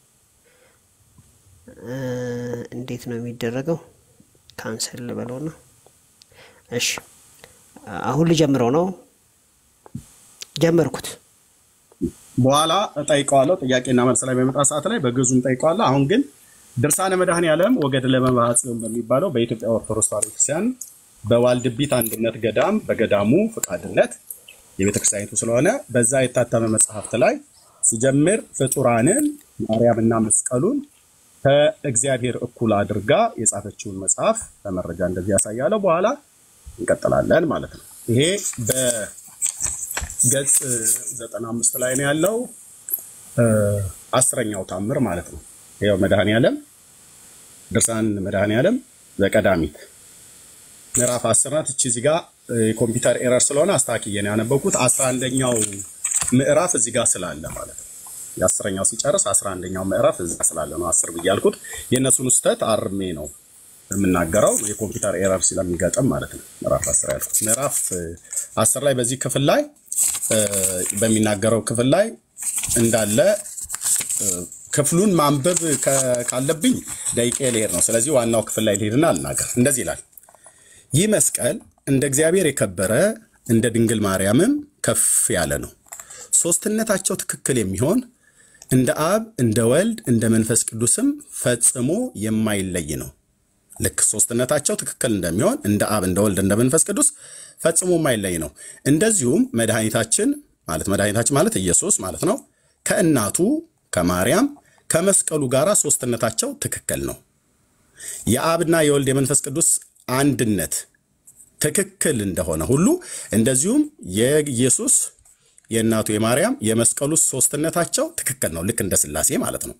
እ፣ እንዴት ነው የሚደረገው? ካንሰል ልበለው ነው። እሺ አሁን ልጀምረው ነው። ጀመርኩት። በኋላ እጠይቀዋለሁ። ጥያቄና መልስ ላይ በመጣ ሰዓት ላይ በግዙም ጠይቀዋለሁ። አሁን ግን ድርሳነ መድኃኔዓለም ወገድለ መባጽዮን በሚባለው በኢትዮጵያ ኦርቶዶክስ ተዋሕዶ ክርስቲያን በዋልድቢት አንድነት ገዳም በገዳሙ ፈቃድነት የቤተክርስቲያኒቱ ስለሆነ በዛ የታተመ መጽሐፍት ላይ ሲጀምር ፍጡራንን ማርያምና መስቀሉን ከእግዚአብሔር እኩል አድርጋ የጻፈችውን መጽሐፍ በመረጃ እንደዚህ ያሳያለሁ። በኋላ እንቀጥላለን ማለት ነው። ይሄ በገጽ 95 ላይ ነው ያለው እ፣ አስረኛው ታምር ማለት ነው። ይኸው መድኃኔዓለም ድርሳን መድኃኔዓለም ዘቀዳሚት ምዕራፍ 10 ናት። እቺ እዚህ ጋር እ፣ የኮምፒውተር ኤረር ስለሆነ አስተካክዬ ነው ያነበብኩት። 11ኛው ምዕራፍ እዚህ ጋር ስላለ ማለት ነው። የአስረኛው ሲጨርስ 11ኛው ምዕራፍ እዚህ ጋር ስላለ ነው 10 ብዬ ያልኩት። የእነሱን ስህተት አርሜ ነው የምናገረው የኮምፒውተር ኤረር ስለሚገጥም ማለት ነው። ምዕራፍ 10 ያልኩት ምዕራፍ እ፣ 10 ላይ በዚህ ክፍል ላይ እ፣ በሚናገረው ክፍል ላይ እንዳለ ክፍሉን ማንበብ ከ- ካለብኝ ደቂቄ ልሄድ ነው። ስለዚህ ዋናው ክፍል ላይ ልሄድና አልናገር። እንደዚህ ይላል። ይህ መስቀል እንደ እግዚአብሔር የከበረ እንደ ድንግል ማርያምም ከፍ ያለ ነው። ሦስትነታቸው ትክክል የሚሆን እንደ አብ እንደ ወልድ እንደ መንፈስ ቅዱስም ፈጽሞ የማይለይ ነው። ልክ ሦስትነታቸው ትክክል እንደሚሆን እንደ አብ እንደ ወልድ እንደ መንፈስ ቅዱስ ፈጽሞ የማይለይ ነው። እንደዚሁም መድኃኒታችን ማለት መድኃኒታችን ማለት ኢየሱስ ማለት ነው ከእናቱ ከማርያም ከመስቀሉ ጋር ሦስትነታቸው ትክክል ነው። የአብና የወልድ የመንፈስ ቅዱስ አንድነት ትክክል እንደሆነ ሁሉ እንደዚሁም የኢየሱስ የእናቱ የማርያም የመስቀሉ ሦስትነታቸው ትክክል ነው። ልክ እንደ ሥላሴ ማለት ነው።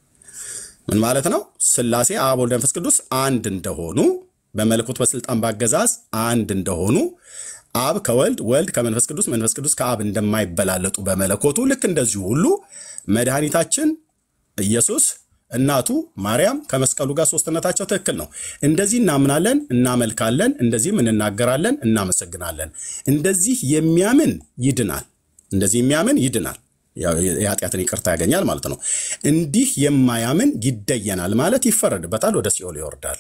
ምን ማለት ነው? ሥላሴ አብ፣ ወልድ፣ መንፈስ ቅዱስ አንድ እንደሆኑ በመለኮት በስልጣን ባገዛዝ አንድ እንደሆኑ አብ ከወልድ ወልድ ከመንፈስ ቅዱስ መንፈስ ቅዱስ ከአብ እንደማይበላለጡ በመለኮቱ ልክ እንደዚሁ ሁሉ መድኃኒታችን ኢየሱስ እናቱ ማርያም ከመስቀሉ ጋር ሦስትነታቸው ትክክል ነው። እንደዚህ እናምናለን፣ እናመልካለን፣ እንደዚህም እንናገራለን፣ እናመሰግናለን። እንደዚህ የሚያምን ይድናል። እንደዚህ የሚያምን ይድናል፣ ያው የኃጢአትን ይቅርታ ያገኛል ማለት ነው። እንዲህ የማያምን ይደየናል ማለት ይፈረድበታል፣ ወደ ሲኦል ይወርዳል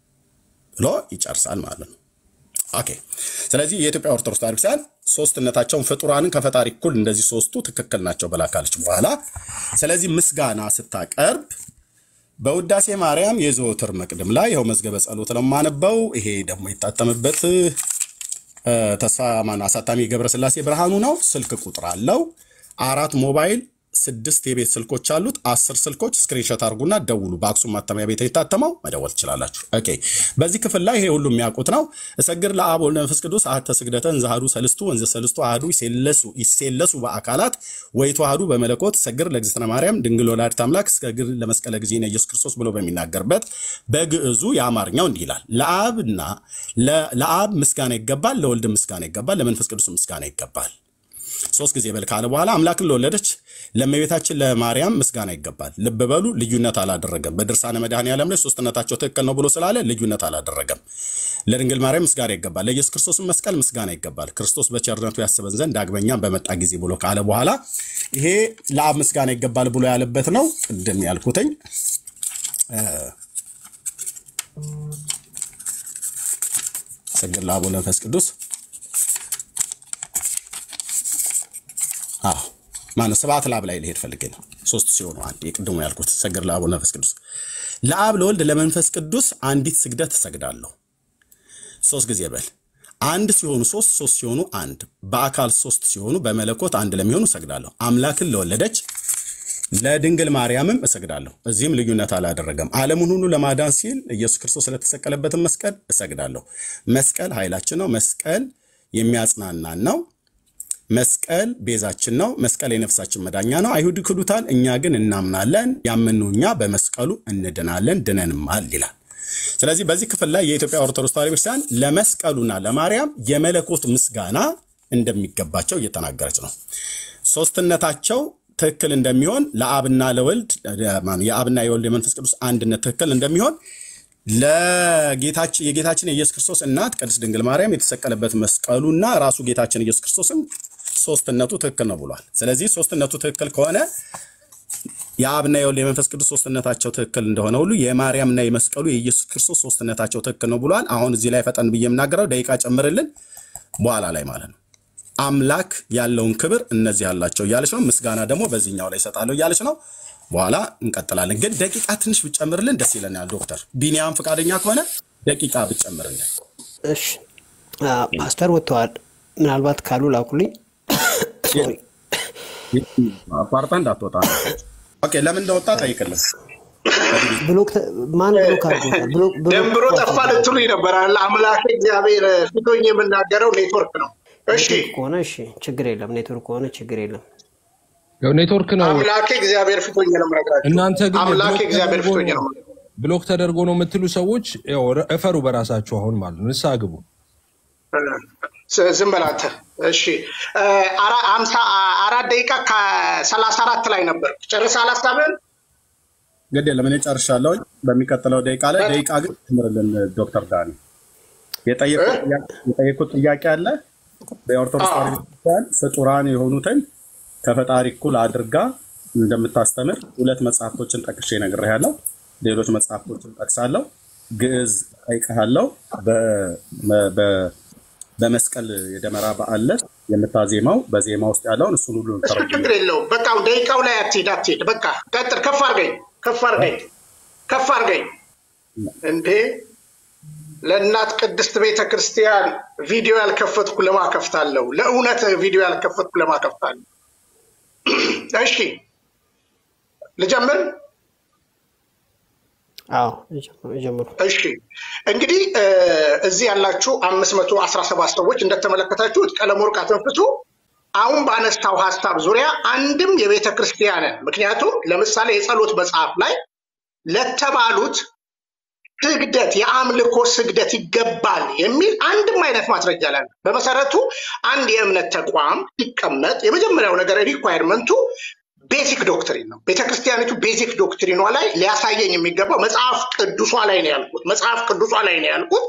ብሎ ይጨርሳል ማለት ነው። ኦኬ። ስለዚህ የኢትዮጵያ ኦርቶዶክስ ተዋሕዶ ክርስቲያን ሶስትነታቸውን ፍጡራንን ከፈጣሪ እኩል እንደዚህ ሶስቱ ትክክል ናቸው ብላ ካለች በኋላ ስለዚህ ምስጋና ስታቀርብ በውዳሴ ማርያም የዘወትር መቅድም ላይ ይኸው መዝገበ ጸሎት ለማነበው ይሄ ደግሞ የታተመበት እ፣ ተስፋ ማነው አሳታሚ ገብረስላሴ ብርሃኑ ነው። ስልክ ቁጥር አለው። አራት ሞባይል ስድስት የቤት ስልኮች አሉት። አስር ስልኮች ስክሪንሾት አድርጉና ደውሉ። በአክሱም ማተሚያ ቤት የታተመው መደወል ትችላላችሁ። ኦኬ። በዚህ ክፍል ላይ ይሄ ሁሉ የሚያውቁት ነው። እሰግድ ለአብ ወልድ መንፈስ ቅዱስ አሐተ ስግደተ እንዘ ሰልስቱ ወንዘ ሰልስቱ አሐዱ ይሴለሱ ይሴለሱ በአካላት ወይተዋሐዱ በመለኮት እሰግድ ለእግዝእትነ ማርያም ድንግል ወላዲተ አምላክ እሰግድ ለመስቀለ ጊዜነ ኢየሱስ ክርስቶስ ብሎ በሚናገርበት በግዕዙ የአማርኛው እንዲህ ይላል። ለአብና ለ- ለአብ ምስጋና ይገባል፣ ለወልድ ምስጋና ይገባል፣ ለመንፈስ ቅዱስ ምስጋና ይገባል። ሶስት ጊዜ በል ካለ በኋላ አምላክን ለወለደች ለእመቤታችን ለማርያም ምስጋና ይገባል። ልብ በሉ ልዩነት አላደረገም። በድርሳነ መድኃኔዓለም ላይ ሶስትነታቸው ትክክል ነው ብሎ ስላለ ልዩነት አላደረገም። ለድንግል ማርያም ምስጋና ይገባል፣ ለኢየሱስ ክርስቶስም መስቀል ምስጋና ይገባል። ክርስቶስ በቸርነቱ ያስበን ዘንድ ዳግመኛም በመጣ ጊዜ ብሎ ካለ በኋላ ይሄ ለአብ ምስጋና ይገባል ብሎ ያለበት ነው። ቅድም ያልኩትኝ ሰግድ ለአብ ወወልድ ወመንፈስ ቅዱስ አዎ ማነው ስብሐት ለአብ ላይ ልሄድ ፈልጌ ነው። ሶስት ሲሆኑ አንድ የቅድሙ ያልኩት ሰግድ ለአብ ወለመንፈስ ቅዱስ ለአብ ለወልድ ለመንፈስ ቅዱስ አንዲት ስግደት እሰግዳለሁ። ሶስት ጊዜ በል አንድ ሲሆኑ ሶስት ሶስት ሲሆኑ አንድ በአካል ሶስት ሲሆኑ በመለኮት አንድ ለሚሆኑ እሰግዳለሁ። አምላክን ለወለደች ለድንግል ማርያምም እሰግዳለሁ። እዚህም ልዩነት አላደረገም። ዓለሙን ሁሉ ለማዳን ሲል ኢየሱስ ክርስቶስ ስለተሰቀለበትን መስቀል እሰግዳለሁ። መስቀል ኃይላችን ነው። መስቀል የሚያጽናናን ነው። መስቀል ቤዛችን ነው። መስቀል የነፍሳችን መዳኛ ነው። አይሁድ ይክዱታል፣ እኛ ግን እናምናለን። ያመንነው እኛ በመስቀሉ እንድናለን፣ ድነንማል ይላል። ስለዚህ በዚህ ክፍል ላይ የኢትዮጵያ ኦርቶዶክስ ተዋሕዶ ቤተክርስቲያን ለመስቀሉና ለማርያም የመለኮት ምስጋና እንደሚገባቸው እየተናገረች ነው። ሶስትነታቸው ትክክል እንደሚሆን ለአብና ለወልድ የአብና የወልድ የመንፈስ ቅዱስ አንድነት ትክክል እንደሚሆን ለጌታችን የጌታችን የኢየሱስ ክርስቶስ እናት ቅድስት ድንግል ማርያም የተሰቀለበት መስቀሉና ራሱ ጌታችን ኢየሱስ ክርስቶስም ሶስትነቱ ትክክል ነው ብሏል። ስለዚህ ሶስትነቱ ትክክል ከሆነ የአብና የወልድ የመንፈስ ቅዱስ ሶስትነታቸው ትክክል እንደሆነ ሁሉ የማርያምና የመስቀሉ የኢየሱስ ክርስቶስ ሶስትነታቸው ትክክል ነው ብሏል። አሁን እዚህ ላይ ፈጠን ብዬ የምናገረው ደቂቃ ጨምርልን በኋላ ላይ ማለት ነው። አምላክ ያለውን ክብር እነዚህ ያላቸው እያለች ነው። ምስጋና ደግሞ በዚህኛው ላይ ይሰጣለሁ እያለች ነው። በኋላ እንቀጥላለን። ግን ደቂቃ ትንሽ ብጨምርልን ደስ ይለናል። ዶክተር ቢኒያም ፈቃደኛ ከሆነ ደቂቃ ብጨምርልን። እሺ አ፣ ፓስተር ወጥተዋል። ምናልባት ካሉ ላኩልኝ። ሶሪ አቋርጣ እንዳትወጣ ነው። ኦኬ፣ ለምን እንደወጣ ጠይቅልን። ብሎክ ተ- ማን ብሎክ አድርጎታል? ብሎክ ብሎክ ደንብሮ ጠፋ ልትሉ ይነበራል። አምላክ እግዚአብሔር ፊቶኝ የምናገረው ኔትወርክ ነው። እሺ ኔትወርክ ከሆነ እሺ ችግር የለም። ኔትወርክ ከሆነ ችግር የለም። ያው ኔትወርክ ነው። አምላኬ እግዚአብሔር ፊቶኝ ነው የምነግራቸው። እናንተ ግን አምላኬ ብሎክ እግዚአብሔር ተደርጎ ፊቶኝ ነው ነው የምነግራቸው። ብሎክ ተደርጎ ነው የምትሉ ሰዎች ያው እፈሩ በራሳችሁ አሁን ማለት ነው። ንስሐ ግቡ። ስ- ዝም በል አንተ። እሺ እ፣ አራ- አምሳ አራት ደቂቃ ከሰላሳ አራት ላይ ነበር። ጨርሰሃል ሀሳብህን? ግድ የለም እኔ ጨርሻለሁ። በሚቀጥለው ደቂቃ ላይ ደቂቃ ግን ጨምርልን ዶክተር ዳኒ የጠየቁት ጥያቄ- የጠየቁት ጥያቄ አለ። በኦርቶዶክስ አዎ። ተዋሕዶ ቤተክርስቲያን ፍጡራን የሆኑትን ከፈጣሪ እኩል አድርጋ እንደምታስተምር ሁለት መጽሐፍቶችን ጠቅሼ ነግሬሃለሁ። ሌሎች መጽሐፍቶችን ጠቅሳለሁ። ግዕዝ ጠይቀሃለሁ። በ- በ- በመስቀል የደመራ በዓል ዕለት የምታዜማው በዜማ ውስጥ ያለውን እሱን ሁሉ እሱ ተረጉሜ ችግር የለውም። በቃ አሁን ደቂቃው ላይ አትሄድ አትሄድ። በቃ ቀጥል። ከፍ አድርገኝ፣ ከፍ አድርገኝ፣ ከፍ አድርገኝ። እንዴ ለእናት ቅድስት ቤተ ክርስቲያን ቪዲዮ ያልከፈትኩ ለማ ከፍታለሁ? ለእውነት ቪዲዮ ያልከፈትኩ ለማ ከፍታለሁ? እሺ ልጀምር። አዎ ጀምሩ። እሺ እንግዲህ እ፣ እዚህ ያላችሁ አምስት መቶ አስራ ሰባት ሰዎች እንደተመለከታችሁት ቀለም ወርቅ አተንፍሱ አሁን ባነሳው ሀሳብ ዙሪያ አንድም የቤተ ክርስቲያንን ምክንያቱም ለምሳሌ የጸሎት መጽሐፍ ላይ ለተባሉት ስግደት የአምልኮ ስግደት ይገባል የሚል አንድም አይነት ማስረጃ ላይ በመሰረቱ አንድ የእምነት ተቋም ሲቀመጥ የመጀመሪያው ነገር ሪኳየርመንቱ ቤዚክ ዶክትሪን ነው። ቤተክርስቲያኒቱ ቤዚክ ዶክትሪኗ ላይ ሊያሳየኝ የሚገባው መጽሐፍ ቅዱሷ ላይ ነው ያልኩት። መጽሐፍ ቅዱሷ ላይ ነው ያልኩት።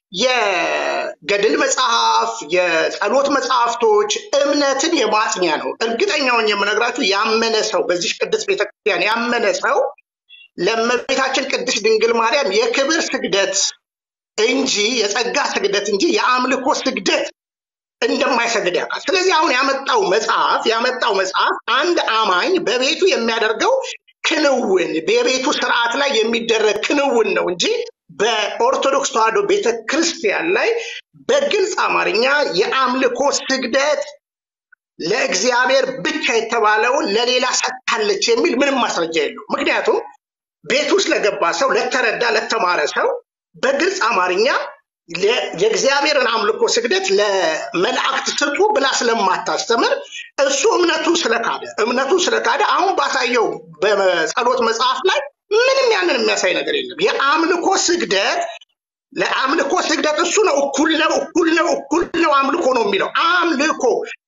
የገድል መጽሐፍ፣ የጸሎት መጽሐፍቶች እምነትን የማጽኛ ነው። እርግጠኛውን የምነግራችሁ ያመነ ሰው በዚህ ቅድስት ቤተክርስቲያን ያመነ ሰው ለእመቤታችን ቅድስት ድንግል ማርያም የክብር ስግደት እንጂ የጸጋ ስግደት እንጂ የአምልኮ ስግደት እንደማይሰግድ ያውቃል። ስለዚህ አሁን ያመጣው መጽሐፍ ያመጣው መጽሐፍ አንድ አማኝ በቤቱ የሚያደርገው ክንውን የቤቱ ስርዓት ላይ የሚደረግ ክንውን ነው እንጂ በኦርቶዶክስ ተዋሕዶ ቤተ ክርስቲያን ላይ በግልጽ አማርኛ የአምልኮ ስግደት ለእግዚአብሔር ብቻ የተባለውን ለሌላ ሰጥታለች የሚል ምንም ማስረጃ የለው። ምክንያቱም ቤት ውስጥ ለገባ ሰው፣ ለተረዳ ለተማረ ሰው በግልጽ አማርኛ ለ- የእግዚአብሔርን አምልኮ ስግደት ለመላእክት ስጡ ብላ ስለማታስተምር እሱ እምነቱ ስለካደ እምነቱ ስለካደ አሁን ባሳየው በጸሎት መጽሐፍ ላይ ምንም ያንን የሚያሳይ ነገር የለም። የአምልኮ ስግደት ለአምልኮ ስግደት እሱ ነው እኩል ነው እኩል ነው እኩል ነው አምልኮ ነው የሚለው አምልኮ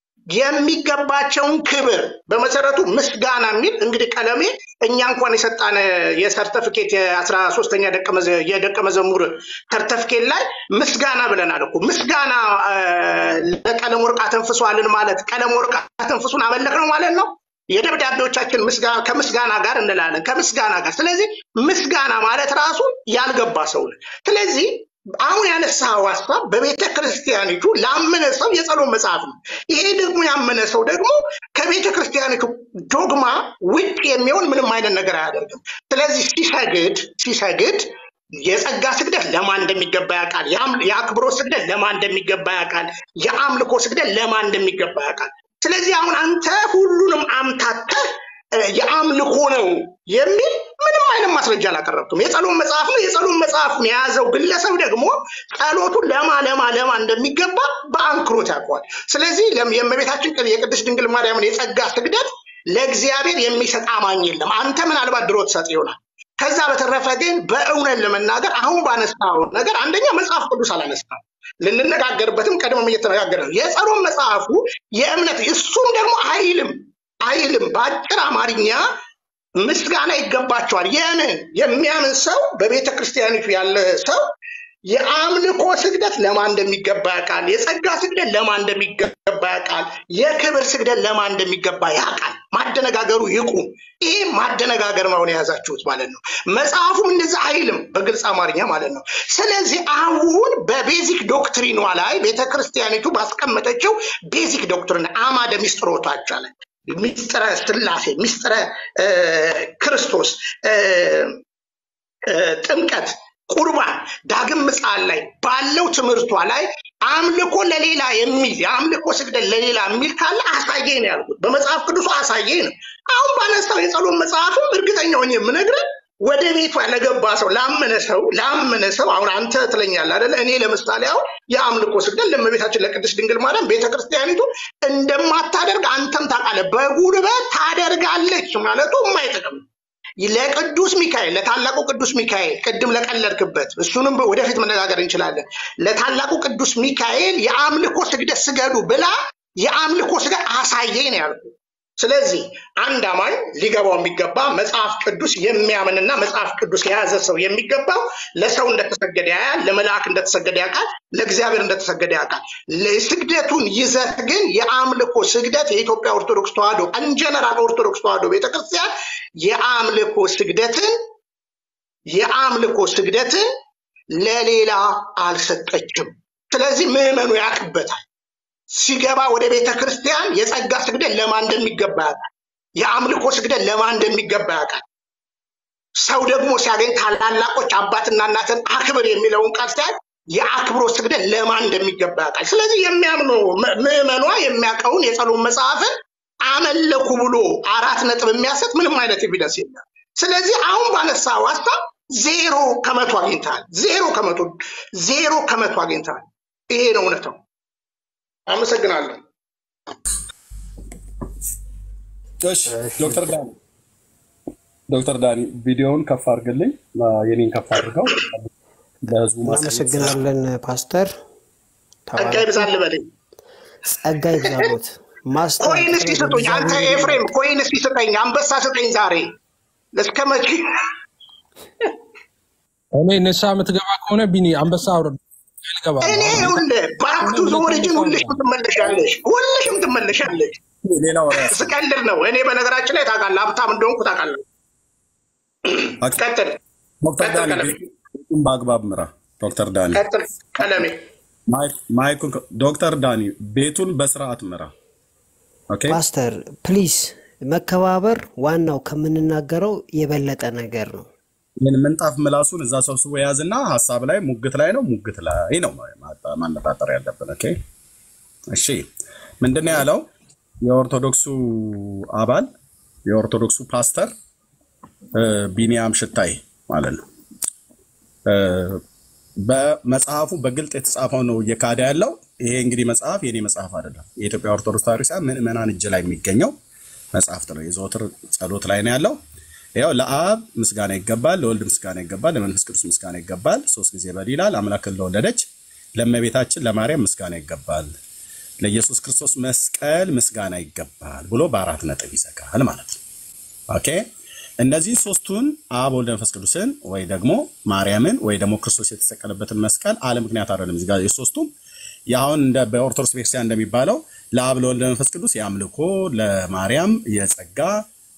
የሚገባቸውን ክብር በመሰረቱ ምስጋና የሚል እንግዲህ ቀለሜ እኛ እንኳን የሰጣን የሰርተፊኬት የአስራ ሶስተኛ የደቀ መዘሙር ሰርተፊኬት ላይ ምስጋና ብለናል እኮ ምስጋና አ፣ ለቀለም ወርቅ አተንፍሷልን ማለት ቀለም ወርቅ አተንፍሱን አመለክ ነው ማለት ነው። የደብዳቤዎቻችን ምስጋና ከምስጋና ጋር እንላለን ከምስጋና ጋር። ስለዚህ ምስጋና ማለት ራሱ ያልገባ ሰው ነው። ስለዚህ አሁን ያነሳው ሀሳብ በቤተ ክርስቲያኒቱ ላመነ ሰው የጸሎት መጽሐፍ ነው። ይሄ ደግሞ ያመነ ሰው ደግሞ ከቤተ ክርስቲያኒቱ ዶግማ ውጭ የሚሆን ምንም አይነት ነገር አያደርግም። ስለዚህ ሲሰግድ ሲሰግድ የጸጋ ስግደት ለማን እንደሚገባ ያውቃል። የአም- የአክብሮት ስግደት ለማን እንደሚገባ ያውቃል። የአምልኮ ስግደት ለማን እንደሚገባ ያውቃል። ስለዚህ አሁን አንተ ሁሉንም አምታተህ እ፣ የአምልኮ ነው የሚል ምንም አይነት ማስረጃ አላቀረብክም። የጸሎት መጽሐፍ ነው። የጸሎት መጽሐፉን የያዘው ግለሰብ ደግሞ ጸሎቱን ለማ ለማ ለማ እንደሚገባ በአንክሮት ያውቀዋል። ስለዚህ ለም- የእመቤታችን ቅድ- የቅድስት ድንግል ማርያምን የጸጋ ስግደት ለእግዚአብሔር የሚሰጥ አማኝ የለም። አንተ ምናልባት ድሮ ትሰጥ ይሆናል። ከዛ በተረፈ ግን በእውነት ለመናገር አሁን ባነሳው ነገር አንደኛ መጽሐፍ ቅዱስ አላነሳም። ልንነጋገርበትም ቀድሞም እየተነጋገረ ነው። የጸሎት መጽሐፉ የእምነት እሱም ደግሞ አይልም አይልም በአጭር አማርኛ ምስጋና ይገባቸዋል። የምን የሚያምን ሰው በቤተ ክርስቲያኒቱ ያለ ሰው የአምልኮ ስግደት ለማን እንደሚገባ ያውቃል። የጸጋ ስግደት ለማን እንደሚገባ ያውቃል። የክብር ስግደት ለማን እንደሚገባ ያውቃል። ማደነጋገሩ ይቁም። ይሄ ማደነጋገር ነው አሁን የያዛችሁት ማለት ነው። መጽሐፉም እንደዛ አይልም በግልጽ አማርኛ ማለት ነው። ስለዚህ አሁን በቤዚክ ዶክትሪኗ ላይ ቤተ ክርስቲያኒቱ ባስቀመጠችው ቤዚክ ዶክትሪን አማደ ሚስጥሮታች አለ ሚስጥረ ስላሴ፣ ሚስጥረ እ፣ ክርስቶስ እ፣ እ፣ ጥምቀት፣ ቁርባን፣ ዳግም ምጽአት ላይ ባለው ትምህርቷ ላይ አምልኮ ለሌላ የሚል የአምልኮ ስግደት ለሌላ የሚል ካለ አሳየኝ ነው ያልኩት። በመጽሐፍ ቅዱሱ አሳየኝ ነው። አሁን ባነሳው የጸሎት መጽሐፍም እርግጠኛ ሆኜ የምነግርህ ወደ ቤቷ ለገባ ሰው ላመነ ሰው ላመነ ሰው አሁን አንተ ትለኛለህ አይደለ? እኔ ለምሳሌ አሁን የአምልኮ ስግደት ለእመቤታችን ለቅድስት ድንግል ማርያም ቤተክርስቲያኒቱ እንደማታደርግ አንተም ታውቃለህ። በጉልበት ታደርጋለች ማለቱ የማይጠቅም ነው። ለቅዱስ ሚካኤል ለታላቁ ቅዱስ ሚካኤል ቅድም ለቀለድክበት እሱንም ወደፊት መነጋገር እንችላለን። ለታላቁ ቅዱስ ሚካኤል የአምልኮ ስግደት ስገዱ ብላ የአምልኮ ስግደት አሳየኝ ነው ያልኩት። ስለዚህ አንድ አማኝ ሊገባው የሚገባ መጽሐፍ ቅዱስ የሚያምንና መጽሐፍ ቅዱስ የያዘ ሰው የሚገባው ለሰው እንደተሰገደ ያያል፣ ለመልአክ እንደተሰገደ ያውቃል፣ ለእግዚአብሔር እንደተሰገደ ያውቃል። ለስግደቱን ይዘት ግን የአምልኮ ስግደት የኢትዮጵያ ኦርቶዶክስ ተዋሕዶ እንጀነራል ኦርቶዶክስ ተዋሕዶ ቤተክርስቲያን የአምልኮ ስግደትን የአምልኮ ስግደትን ለሌላ አልሰጠችም። ስለዚህ ምዕመኑ ያውቅበታል። ሲገባ ወደ ቤተ ክርስቲያን የጸጋ ስግደት ለማን እንደሚገባ ያውቃል። የአምልኮ ስግደት ለማን እንደሚገባ ያውቃል። ሰው ደግሞ ሲያገኝ ታላላቆች አባትና እናትን አክብር የሚለውን ቃል ሲያይ የአክብሮት ስግደት ለማን እንደሚገባ ያውቃል። ስለዚህ የሚያምነው ም- ምዕመኗ የሚያውቀውን የጸሎት መጽሐፍን አመለኩ ብሎ አራት ነጥብ የሚያሰጥ ምንም አይነት ኤቪደንስ የለም። ስለዚህ አሁን ባነሳው ሀሳብ ዜሮ ከመቶ አግኝተሃል። ዜሮ ከመቶ ዜሮ ከመቶ አግኝተሃል። ይሄ ነው እውነታው። አመሰግናለሁ። እሺ ዶክተር ዳኒ ዶክተር ዳኒ ቪዲዮውን ከፍ አድርግልኝ፣ የኔን ከፍ አድርገው ለህዝቡ ማሳየት እናመሰግናለን ፓስተር። ጸጋ ተባረክ። ይብዛል በለኝ። ጸጋ ይብዛሎት። ማስተር ኮይን እስኪ ስጡኝ። አንተ ኤፍሬም ኮይን እስኪ ስጠኝ፣ አንበሳ ስጠኝ ዛሬ። እስከ መቼ እኔ ንስሓ የምትገባ ከሆነ ቢኒ አንበሳ አውርድ ልገባ እኔ ይኸውልህ ባክ ቱ ዘ ኦሪጂን ሁልሽም ትመለሻለሽ፣ ሁልሽም ትመለሻለሽ። ሌላ ወሬ ያስ- ስቀልድ ነው። እኔ በነገራችን ላይ ታውቃለህ፣ ሀብታም እንደሆንኩ ታውቃለህ። ቀጥል ዶክተር ቀጥል ዳኒ ቀለሜ፣ ቤቱን በአግባብ ምራ። ዶክተር ዳኒ ቀጥል ቀለሜ። ማይክ- ማይኩን ከ- ዶክተር ዳኒ ቤቱን በስርዓት ምራ። ኦኬ ፓስተር ፕሊዝ፣ መከባበር ዋናው ከምንናገረው የበለጠ ነገር ነው። ይህን ምንጣፍ ምላሱን እዛ ሰብስቦ የያዝና ሀሳብ ላይ ሙግት ላይ ነው ሙግት ላይ ነው ማጣ- ማነጣጠር ያለብን። ኦኬ እሺ፣ ምንድነው ያለው የኦርቶዶክሱ አባል የኦርቶዶክሱ ፓስተር እ፣ ቢኒያም ሽታይ ማለት ነው እ፣ በመጽሐፉ በግልጥ የተጻፈው ነው እየካደ ያለው። ይሄ እንግዲህ መጽሐፍ የኔ መጽሐፍ አይደለም። የኢትዮጵያ ኦርቶዶክስ ተዋሕዶ ቤተክርስቲያን ምዕመናን እጅ ላይ የሚገኘው መጽሐፍት ነው። የዘወትር ጸሎት ላይ ነው ያለው። ያው ለአብ ምስጋና ይገባል፣ ለወልድ ምስጋና ይገባል፣ ለመንፈስ ቅዱስ ምስጋና ይገባል። ሶስት ጊዜ በል ይላል። አምላክን ለወለደች ለእመቤታችን ለማርያም ምስጋና ይገባል፣ ለኢየሱስ ክርስቶስ መስቀል ምስጋና ይገባል ብሎ በአራት ነጥብ ይዘጋል ማለት ነው። ኦኬ እነዚህ ሶስቱን አብ ወልድ መንፈስ ቅዱስን ወይ ደግሞ ማርያምን ወይ ደግሞ ክርስቶስ የተሰቀለበትን መስቀል አለ ምክንያት አይደለም። እዚህ ጋር የሶስቱም የአሁን እንደ በኦርቶዶክስ ቤተክርስቲያን እንደሚባለው ለአብ ለወልድ መንፈስ ቅዱስ የአምልኮ ለማርያም የጸጋ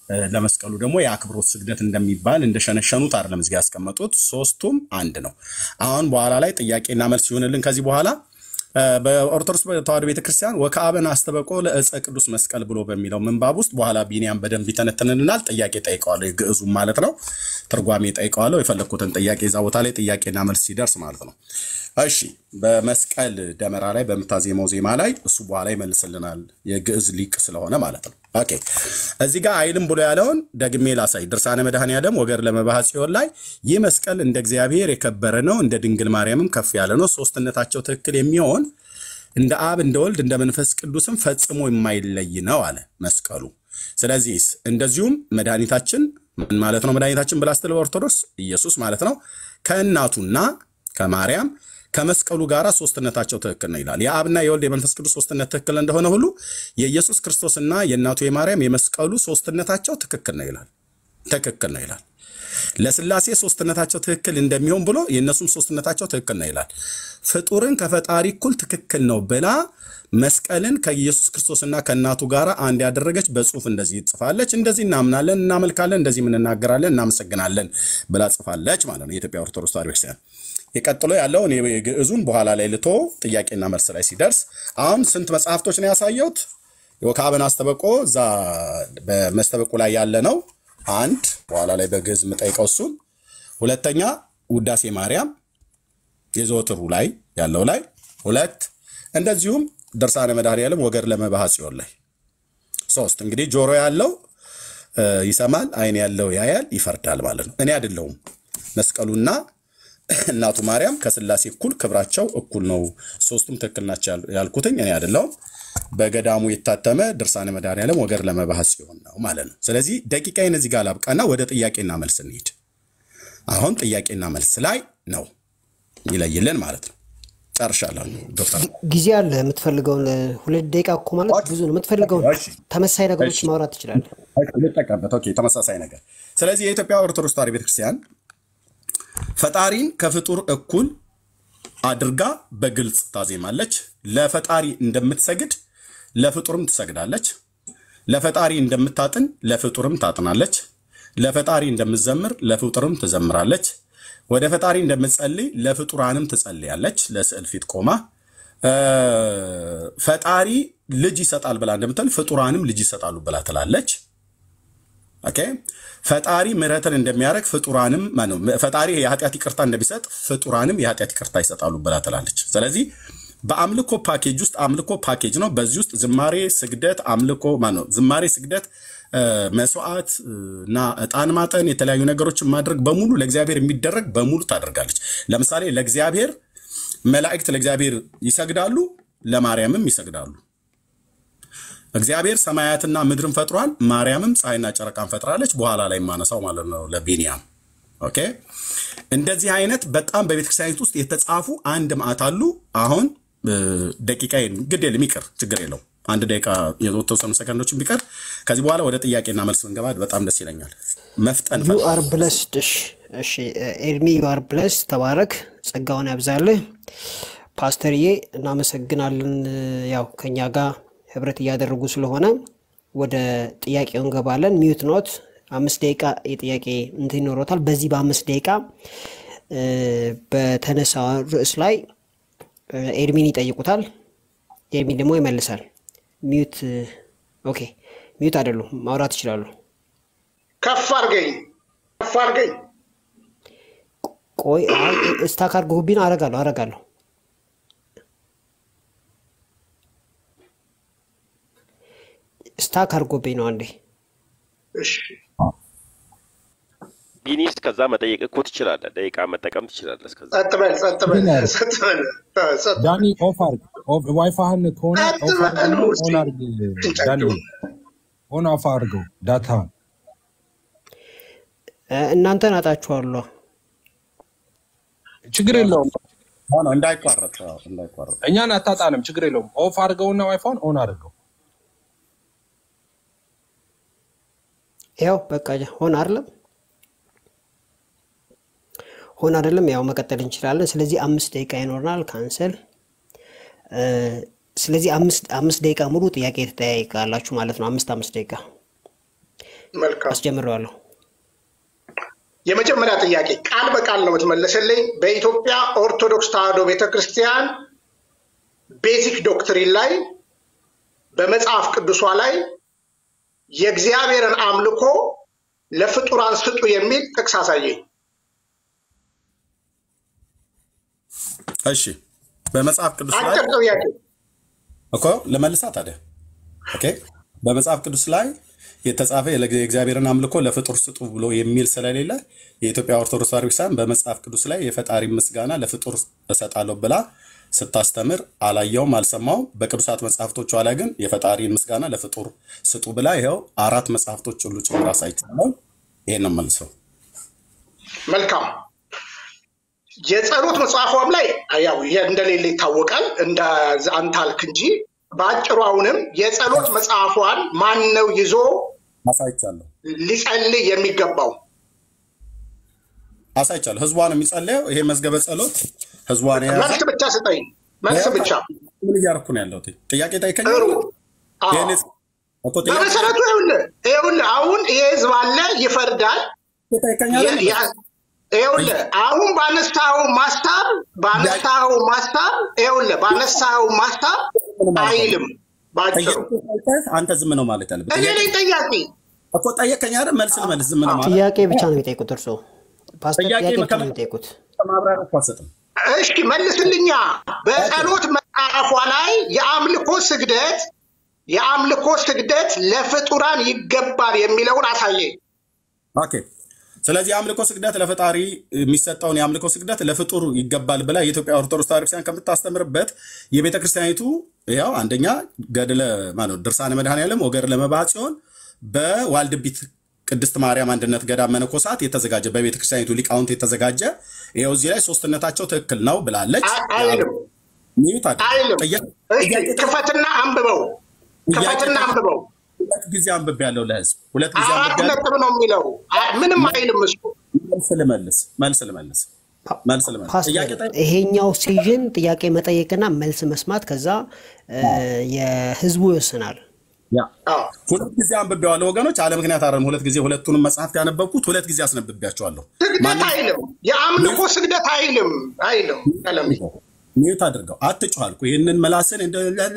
እ፣ ለመስቀሉ ደግሞ የአክብሮት ስግደት እንደሚባል እንደሸነሸኑት አይደለም እዚህ ጋ ያስቀመጡት። ሶስቱም አንድ ነው። አሁን በኋላ ላይ ጥያቄና መልስ ይሆንልን ከዚህ በኋላ እ፣ በኦርቶዶክስ ተዋሕዶ ቤተክርስቲያን ወከአበን አስተበቆ ለእፀ ቅዱስ መስቀል ብሎ በሚለው ምንባብ ውስጥ በኋላ ቢኒያም በደንብ ይተነትንልናል። ጥያቄ ጠይቀዋለሁ፣ የግዕዙም ማለት ነው። ትርጓሜ ጠይቀዋለሁ። የፈለግኩትን ጥያቄ እዛ ቦታ ላይ ጥያቄና መልስ ሲደርስ ማለት ነው። እሺ፣ በመስቀል ደመራ ላይ በምታዜመው ዜማ ላይ እሱ በኋላ ይመልስልናል፣ የግዕዝ ሊቅ ስለሆነ ማለት ነው። ኦኬ፣ እዚህ ጋር አይልም ብሎ ያለውን ደግሜ ላሳይ። ድርሳነ መድኃኔዓለም ወገር ለመባህ ጽዮን ላይ ይህ መስቀል እንደ እግዚአብሔር የከበረ ነው፣ እንደ ድንግል ማርያምም ከፍ ያለ ነው። ሶስትነታቸው ትክክል የሚሆን እንደ አብ እንደ ወልድ እንደ መንፈስ ቅዱስም ፈጽሞ የማይለይ ነው አለ መስቀሉ። ስለዚህ እንደዚሁም መድኃኒታችን ምን ማለት ነው? መድኃኒታችን ብላ ስትል ኦርቶዶክስ ኢየሱስ ማለት ነው ከእናቱና ከማርያም ከመስቀሉ ጋር ሶስትነታቸው ትክክል ነው ይላል። የአብና የወልድ የመንፈስ ቅዱስ ሶስትነት ትክክል እንደሆነ ሁሉ የኢየሱስ ክርስቶስና የእናቱ የማርያም የመስቀሉ ሶስትነታቸው ትክክል ነው ይላል። ትክክል ነው ይላል። ለስላሴ ሶስትነታቸው ትክክል እንደሚሆን ብሎ የእነሱም ሶስትነታቸው ትክክል ነው ይላል። ፍጡርን ከፈጣሪ እኩል ትክክል ነው ብላ መስቀልን ከኢየሱስ ክርስቶስና ከእናቱ ጋር አንድ ያደረገች በጽሁፍ እንደዚህ ጽፋለች። እንደዚህ እናምናለን፣ እናመልካለን፣ እንደዚህ እናገራለን፣ እናመሰግናለን ብላ ጽፋለች ማለት ነው የኢትዮጵያ ኦርቶዶክስ ተዋሕዶ ቤተክርስቲያን። የቀጥሎ ያለውን የግዕዙን በኋላ ላይ ልቶ ጥያቄና መልስ ላይ ሲደርስ አሁን ስንት መጽሐፍቶች ነው ያሳየሁት? ወከአበን አስተበቆ እዛ በመስተበቁ ላይ ያለ ነው አንድ በኋላ ላይ በግዕዝ የምጠይቀው እሱን። ሁለተኛ ውዳሴ ማርያም የዘወትሩ ላይ ያለው ላይ ሁለት፣ እንደዚሁም ድርሳነ መድኃኔዓለም ወገር ለመባህ ጽዮን ላይ ሶስት። እንግዲህ ጆሮ ያለው እ፣ ይሰማል፣ አይን ያለው ያያል፣ ይፈርዳል ማለት ነው። እኔ አይደለሁም መስቀሉና እናቱ ማርያም ከስላሴ እኩል ክብራቸው እኩል ነው፣ ሶስቱም ትክክል ናቸው ያል- ያልኩትኝ እኔ አይደለሁም። በገዳሙ የታተመ ድርሳነ መድኃኔዓለም ወገር ለመባህ ጽዮን ነው ማለት ነው። ስለዚህ ደቂቃዬን እዚህ ጋር ላብቃና ወደ ጥያቄና መልስ እንሂድ። አሁን ጥያቄና መልስ ላይ ነው ይለይልን ማለት ነው። ጨርሻለሁ ዶክተር። ጊዜ አለ። የምትፈልገውን ሁለት ደቂቃ እኮ ማለት ብዙ ነው። የምትፈልገውን እሺ ተመሳይ ነገሮች እሺ ማውራት ትችላለህ። ልጠቀምበት። ኦኬ ተመሳሳይ ነገር። ስለዚህ የኢትዮጵያ ኦርቶዶክስ ተዋሕዶ ቤተክርስቲያን ፈጣሪን ከፍጡር እኩል አድርጋ በግልጽ ታዜማለች። ለፈጣሪ እንደምትሰግድ ለፍጡርም ትሰግዳለች። ለፈጣሪ እንደምታጥን ለፍጡርም ታጥናለች። ለፈጣሪ እንደምትዘምር ለፍጡርም ትዘምራለች። ወደ ፈጣሪ እንደምትጸልይ ለፍጡራንም ትጸልያለች። ለስዕል ፊት ቆማ እ፣ ፈጣሪ ልጅ ይሰጣል ብላ እንደምትል ፍጡራንም ልጅ ይሰጣሉ ብላ ትላለች። ኦኬ ፈጣሪ ምሕረትን እንደሚያደርግ ፍጡራንም ማነው ፈጣሪ የኃጢአት ይቅርታ እንደሚሰጥ ፍጡራንም የኃጢአት ይቅርታ ይሰጣሉ ብላ ትላለች። ስለዚህ በአምልኮ ፓኬጅ ውስጥ አምልኮ ፓኬጅ ነው። በዚህ ውስጥ ዝማሬ፣ ስግደት፣ አምልኮ ማነው ዝማሬ፣ ስግደት፣ እ፣ መስዋዕት እ፣ እና ዕጣን ማጠን የተለያዩ ነገሮችን ማድረግ በሙሉ ለእግዚአብሔር የሚደረግ በሙሉ ታደርጋለች። ለምሳሌ ለእግዚአብሔር መላእክት ለእግዚአብሔር ይሰግዳሉ፣ ለማርያምም ይሰግዳሉ። እግዚአብሔር ሰማያትና ምድርን ፈጥሯል። ማርያምም ፀሐይና ጨረቃን ፈጥራለች። በኋላ ላይ የማነሳው ማለት ነው ለቢንያም። ኦኬ እንደዚህ አይነት በጣም በቤተክርስቲያኒት ውስጥ የተጻፉ አንድ ማዕት አሉ። አሁን እ፣ ደቂቃዬን ግድ የለም ይቅር፣ ችግር የለው አንድ ደቂቃ የተወሰኑ ሰከንዶችን ቢቀር ከዚህ በኋላ ወደ ጥያቄና መልስ ብንገባ በጣም ደስ ይለኛል። መፍጠን ዩ አር ብለስድ። እሺ እሺ፣ ኤርሚ ዩ አር ብለስ። ተባረክ፣ ጸጋውን ያብዛልህ። ፓስተርዬ እናመሰግናለን። ያው ከኛ ጋር ህብረት እያደረጉ ስለሆነ ወደ ጥያቄው እንገባለን። ሚዩት ኖት አምስት ደቂቃ የጥያቄ እንትን ይኖሮታል። በዚህ በአምስት ደቂቃ እ፣ በተነሳ ርዕስ ላይ እ፣ ኤርሚን ይጠይቁታል። ኤርሚን ደግሞ ይመልሳል። ሚዩት ኦኬ፣ ሚዩት አይደሉም፣ ማውራት ይችላሉ። ከፍ አድርገኝ ከፍ አድርገኝ። ቆይ አይ፣ ስታክ አድርጎብኝ ነው። አረጋለሁ አረጋለሁ። ስታክ አድርጎብኝ ነው። አንዴ እሺ ቢኒስ ከዛ መጠየቅ እኮ ትችላለህ። ደቂቃ መጠቀም ትችላለህ። እስከዛ ጸጥ በል ጸጥ በል ግን ያለ ጸጥ በል እ፣ ጸጥ ዳኒ ኦፍ አርግ። ኦፍ- ዋይፋህን ከሆነ ጸጥ ኦፍ በል አርግና ነው እስቲ ኦን አርግ። ዳኒ ኦን ኦፍ አርገው ዳታህን። እ፣ እናንተን አጣችኋለሁ። ችግር የለውም ሆነ እንዳይቋረጥ አዎ፣ እንዳይቋረጥ እኛን አታጣንም። ችግር የለውም። ኦፍ አርገውና ዋይፋውን ኦን አድርገው። ያው በቃ ሆን አይደለም ሆን አይደለም፣ ያው መቀጠል እንችላለን። ስለዚህ አምስት ደቂቃ ይኖርናል። ካንሰል እ፣ ስለዚህ አምስት አምስት ደቂቃ ሙሉ ጥያቄ ትጠያይቃላችሁ ማለት ነው። አምስት አምስት ደቂቃ መልካም። አስጀምረዋለሁ። የመጀመሪያ ጥያቄ ቃል በቃል ነው የምትመለስልኝ። በኢትዮጵያ ኦርቶዶክስ ተዋሕዶ ቤተክርስቲያን ቤዚክ ዶክትሪን ላይ በመጽሐፍ ቅዱሷ ላይ የእግዚአብሔርን አምልኮ ለፍጡራን ስጡ የሚል ጥቅስ አሳየኝ። እሺ በመጽሐፍ ቅዱስ ላይ አጭር ጥያቄ። እኮ ለመልሳ ታዲያ ኦኬ በመጽሐፍ ቅዱስ ላይ የተጻፈ የእግዚአብሔርን አምልኮ ለፍጡር ስጡ ብሎ የሚል ስለሌለ የኢትዮጵያ ኦርቶዶክስ ተዋሕዶ ቤተክርስቲያን በመጽሐፍ ቅዱስ ላይ የፈጣሪ ምስጋና ለፍጡር እሰጣለሁ ብላ ስታስተምር አላየውም፣ አልሰማውም። በቅዱሳት መጽሐፍቶቿ ላይ ግን የፈጣሪ ምስጋና ለፍጡር ስጡ ብላ ይኸው አራት መጽሐፍቶች ሁሉ ጭምር አሳይቻለሁ። ይሄን ነው መልሰው። መልካም የጸሎት መጽሐፏም ላይ ያው እንደሌለ ይታወቃል። እንደ አንተ አልክ እንጂ በአጭሩ አሁንም የጸሎት መጽሐፏን ማን ነው ይዞ አሳይቻለሁ ሊጸልይ የሚገባው? አሳይቻለሁ። ህዝቧን የሚጸለየው ይሄ መዝገበ ጸሎት ህዝቧን የያዘ መልስ ብቻ ስጠኝ፣ መልስ ብቻ። ምን እያደረኩ ነው ያለሁት? ጥያቄ ጠይቀኝ። ጥሩ። አዎ። ይሄን እኮ ጥያቄ በመሰረቱ ይኸውልህ ይኸውልህ አሁን ይሄ ህዝብ አለ ይፈርዳል። ጠይቀኛለህ። የ- የ- ይኸውልህ አሁን ባነሳው ማስታብ ባነሳው ማስታብ ይኸውልህ ባነሳው ማስታብ አይልም ባጭሩ። ጠይቀህ አንተ ዝም ነው ማለት ያለብህ። እኔ ነኝ ጠያቂ። እኮ ጠየቀኝ አይደል? መልስ ልመልስ። ዝም ነው ማለት ጥያቄ ብቻ ነው የሚጠይቁት እርስዎ ፓስተር፣ ጥያቄ ጥያቄ ብቻ መከመ- ነው የሚጠይቁት። ማብራሪያ እኮ አትሰጥም። እሺ መልስልኛ። በጸሎት መጽሐፏ ላይ የአምልኮ ስግደት የአምልኮ ስግደት ለፍጡራን ይገባል የሚለውን አሳየኝ። ኦኬ። ስለዚህ የአምልኮ ስግደት ለፈጣሪ የሚሰጠውን የአምልኮ ስግደት ለፍጡር ይገባል ብላ የኢትዮጵያ ኦርቶዶክስ ተዋሕዶ ቤተክርስቲያን ከምታስተምርበት የቤተ ክርስቲያኒቱ ያው አንደኛ ገድለ ማለት ነው ድርሳነ መድኃኔዓለም ወገድለ መባዓ ጽዮን በዋልድቢት ቅድስት ማርያም አንድነት ገዳም መነኮሳት የተዘጋጀ በቤተ ክርስቲያኒቱ ሊቃውንት የተዘጋጀ ይኸው እዚህ ላይ ሶስትነታቸው ትክክል ነው ብላለች። አ- አይልም ሚዩት አድርግ። አይልም። ጥያቄ- እሺ ጥያቄ ክፈትና አንብበው፣ ክፈትና አንብበው። ሁለት ጊዜ አንብቤ ያለው ለህዝብ ሁለት ጊዜ አራት አንብቤ ያለው ነጥብ ነው የሚለው። አ- ምንም አይልም እሱ። መልስ ልመልስ መልስ ልመልስ መልስ ልመልስ ፓስተር ጥያቄ ጠይቅ። ይሄኛው ሲዥን ጥያቄ መጠየቅና መልስ መስማት ከዛ እ፣ የህዝቡ ይወስናል። ያ አዎ። ሁለት ጊዜ አንብቤዋለሁ ወገኖች፣ አለ ምክንያት አይደለም። ሁለት ጊዜ ሁለቱንም መጽሐፍት ያነበብኩት ሁለት ጊዜ አስነብቤያቸዋለሁ። ስግደት አይልም፣ የአምልኮ ስግደት አይልም አይልም። ቀለም ሚዩት አድርገው አትጩህ አልኩህ። ይህንን መላስን እንደ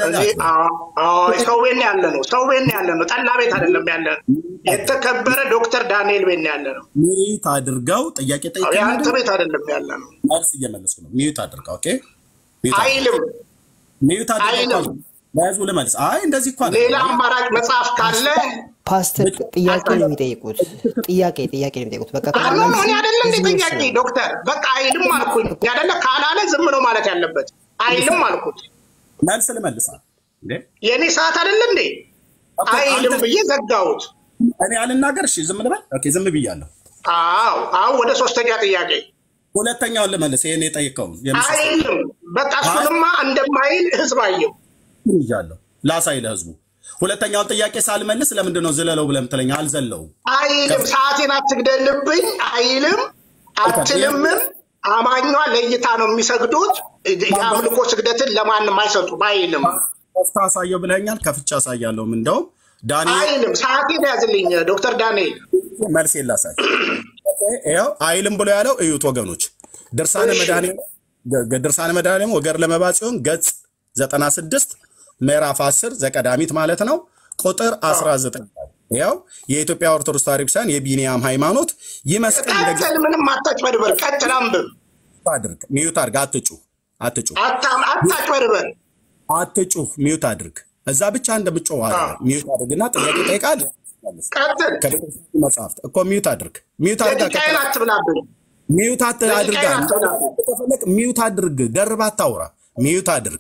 ሰው ቤት ነው ያለ ነው። ሰው ቤት ነው ያለ ነው። ጠላ ቤት አይደለም ያለ ነው። የተከበረ ዶክተር ዳንኤል ቤት ነው ያለ ነው። ሚዩት አድርገው ጥያቄ ጠይቀኝ የአንተ አይደል? ቤት አይደለም ያለ ነው። መልስ እየመለስኩ ነው። ሚዩት አድርገው ኦኬ። ሚዩት አድርገው። አይልም። ሚዩት አድርገው እኮ አይልም። ለህዝቡ ልመልስ። አይ እንደዚህ እኮ አይደለም። ሌላ አማራጭ መጽሐፍ ካለ ፓስተር ጥያቄ ነው የሚጠይቁት። ጥያቄ ጥያቄ ነው የሚጠይቁት። በቃ ከዛ አሁን መልሱ እኔ አይደለ እንደ ህዝቡ ጥያቄ ይወስናል። ዶክተር በቃ አይልም አልኩኝ። ያደለ ካላለ ዝም ነው ማለት ያለበት። አይልም አልኩት። መልስ ልመልሳል እንዴ? የእኔ ሰዓት አይደለ እንዴ? ኦኬ፣ አይልም አንተ- ብዬ ዘጋሁት። እኔ አልናገር። እሺ ዝም ልበል። ኦኬ ዝም ብያለሁ። አዎ አሁን ወደ ሶስተኛ ጥያቄ ሁለተኛውን ልመልስ። ይሄን የጠየቀውን የምስስ አይልም። በቃ እሱንማ እንደማይል ህዝብ አየው። ይዣለሁ ላሳይ ለህዝቡ። ሁለተኛውን ጥያቄ ሳልመልስ ለምንድን ነው ዝለለው ብለህ የምትለኝ? አልዘለውም። አይልም። ሰዓቴን አትግደልብኝ አይልም፣ አትልምም። አማኟ ለእይታ ነው የሚሰግዱት። የአምልኮ ስግደትን ለማንም አይሰጡም። አይልም ከፍታ አሳየው ብለኛል። ከፍቻ አሳያለሁም። እንደውም ዳንኤል አይልም። ሰዓቴን ያዝልኝ ዶክተር ዳንኤል። መልስ የላሳይ ይኸው አይልም ብሎ ያለው እዩት ወገኖች። ድርሳነ እሺ። መድኃኔዓለም ገ- ድርሳነ መድኃኔዓለም ወገር ለመባ ጽዮን ገጽ 96 ምዕራፍ 10 ዘቀዳሚት ማለት ነው ቁጥር 19 ላይ ይኸው የኢትዮጵያ ኦርቶዶክስ ተዋሕዶ ቤተክርስቲያን የቢኒያም ሃይማኖት ይመስገን እንደ ቀጥል፣ ምንም አታጭበርበር። ቀጥል፣ አንብብ። አድርግ ሚዩት አድርግ። አትጩህ አትጩህ አታ- አታጭበርበር። አትጩህ ሚዩት አድርግ። እዛ ብቻ እንደምጮህ አይደለም። ሚዩት አድርግና ጥያቄ ጠይቃለህ። ቀጥል። ከቤተክርስቲያን መጽሐፍት እኮ ሚዩት አድርግ። ሚዩት አድርጋ ደቂቃዬን አትብላብኝ። ሚዩት አት- አድርጋ ከፈለክ ሚዩት አድርግ። ደርባ አታውራ። ሚዩት አድርግ።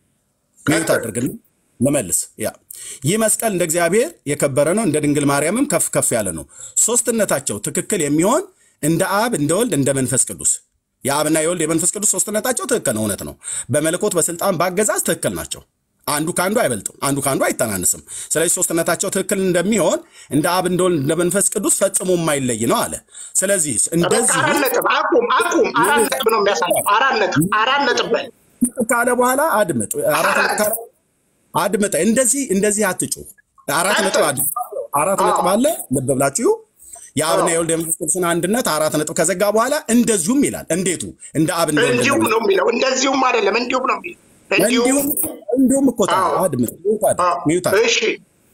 ሚዩት አድርግና ልመልስ። ያ ይህ መስቀል እንደ እግዚአብሔር የከበረ ነው፣ እንደ ድንግል ማርያምም ከፍ ከፍ ያለ ነው። ሶስትነታቸው ትክክል የሚሆን እንደ አብ እንደ ወልድ እንደ መንፈስ ቅዱስ የአብና የወልድ የመንፈስ ቅዱስ ሶስትነታቸው ትክክል ነው፣ እውነት ነው። በመለኮት በስልጣን በአገዛዝ ትክክል ናቸው። አንዱ ከአንዱ አይበልጥም፣ አንዱ ከአንዱ አይተናንስም። ስለዚህ ሶስትነታቸው ትክክል እንደሚሆን እንደ አብ እንደ ወልድ እንደ መንፈስ ቅዱስ ፈጽሞ የማይለይ ነው አለ። ስለዚህ በቃ እንደዚህ አራት ነጥብ አቁም፣ አቁም። አራት ነጥብ ነው የሚያሳየው። አራት ነጥብ፣ አራት ነጥብ በል። ካለ በኋላ አድምጥ። አራት ነጥብ ካለ አድምጥ። እንደዚህ እንደዚህ አትጩህ። አራት ነጥብ አድምጥ። አራት ነጥብ አለ። ልብ ብላችሁ የአብና የወልድ የመንፈስ ቅዱስን አንድነት አራት ነጥብ ከዘጋ በኋላ እንደዚሁም ይላል። እንዴቱ እንደ አብ እንደ ወልድ እንዲሁም እንደ ነው የሚለው። እንደዚሁም አይደለም፣ እንዲሁም ነው የሚለው። እንዲሁም እንዲሁም እንዲሁም እኮ ታዲያ አዎ። አድምጥ፣ ሚውት አድርግ፣ አዎ፣ ሚውት አድርግ። እሺ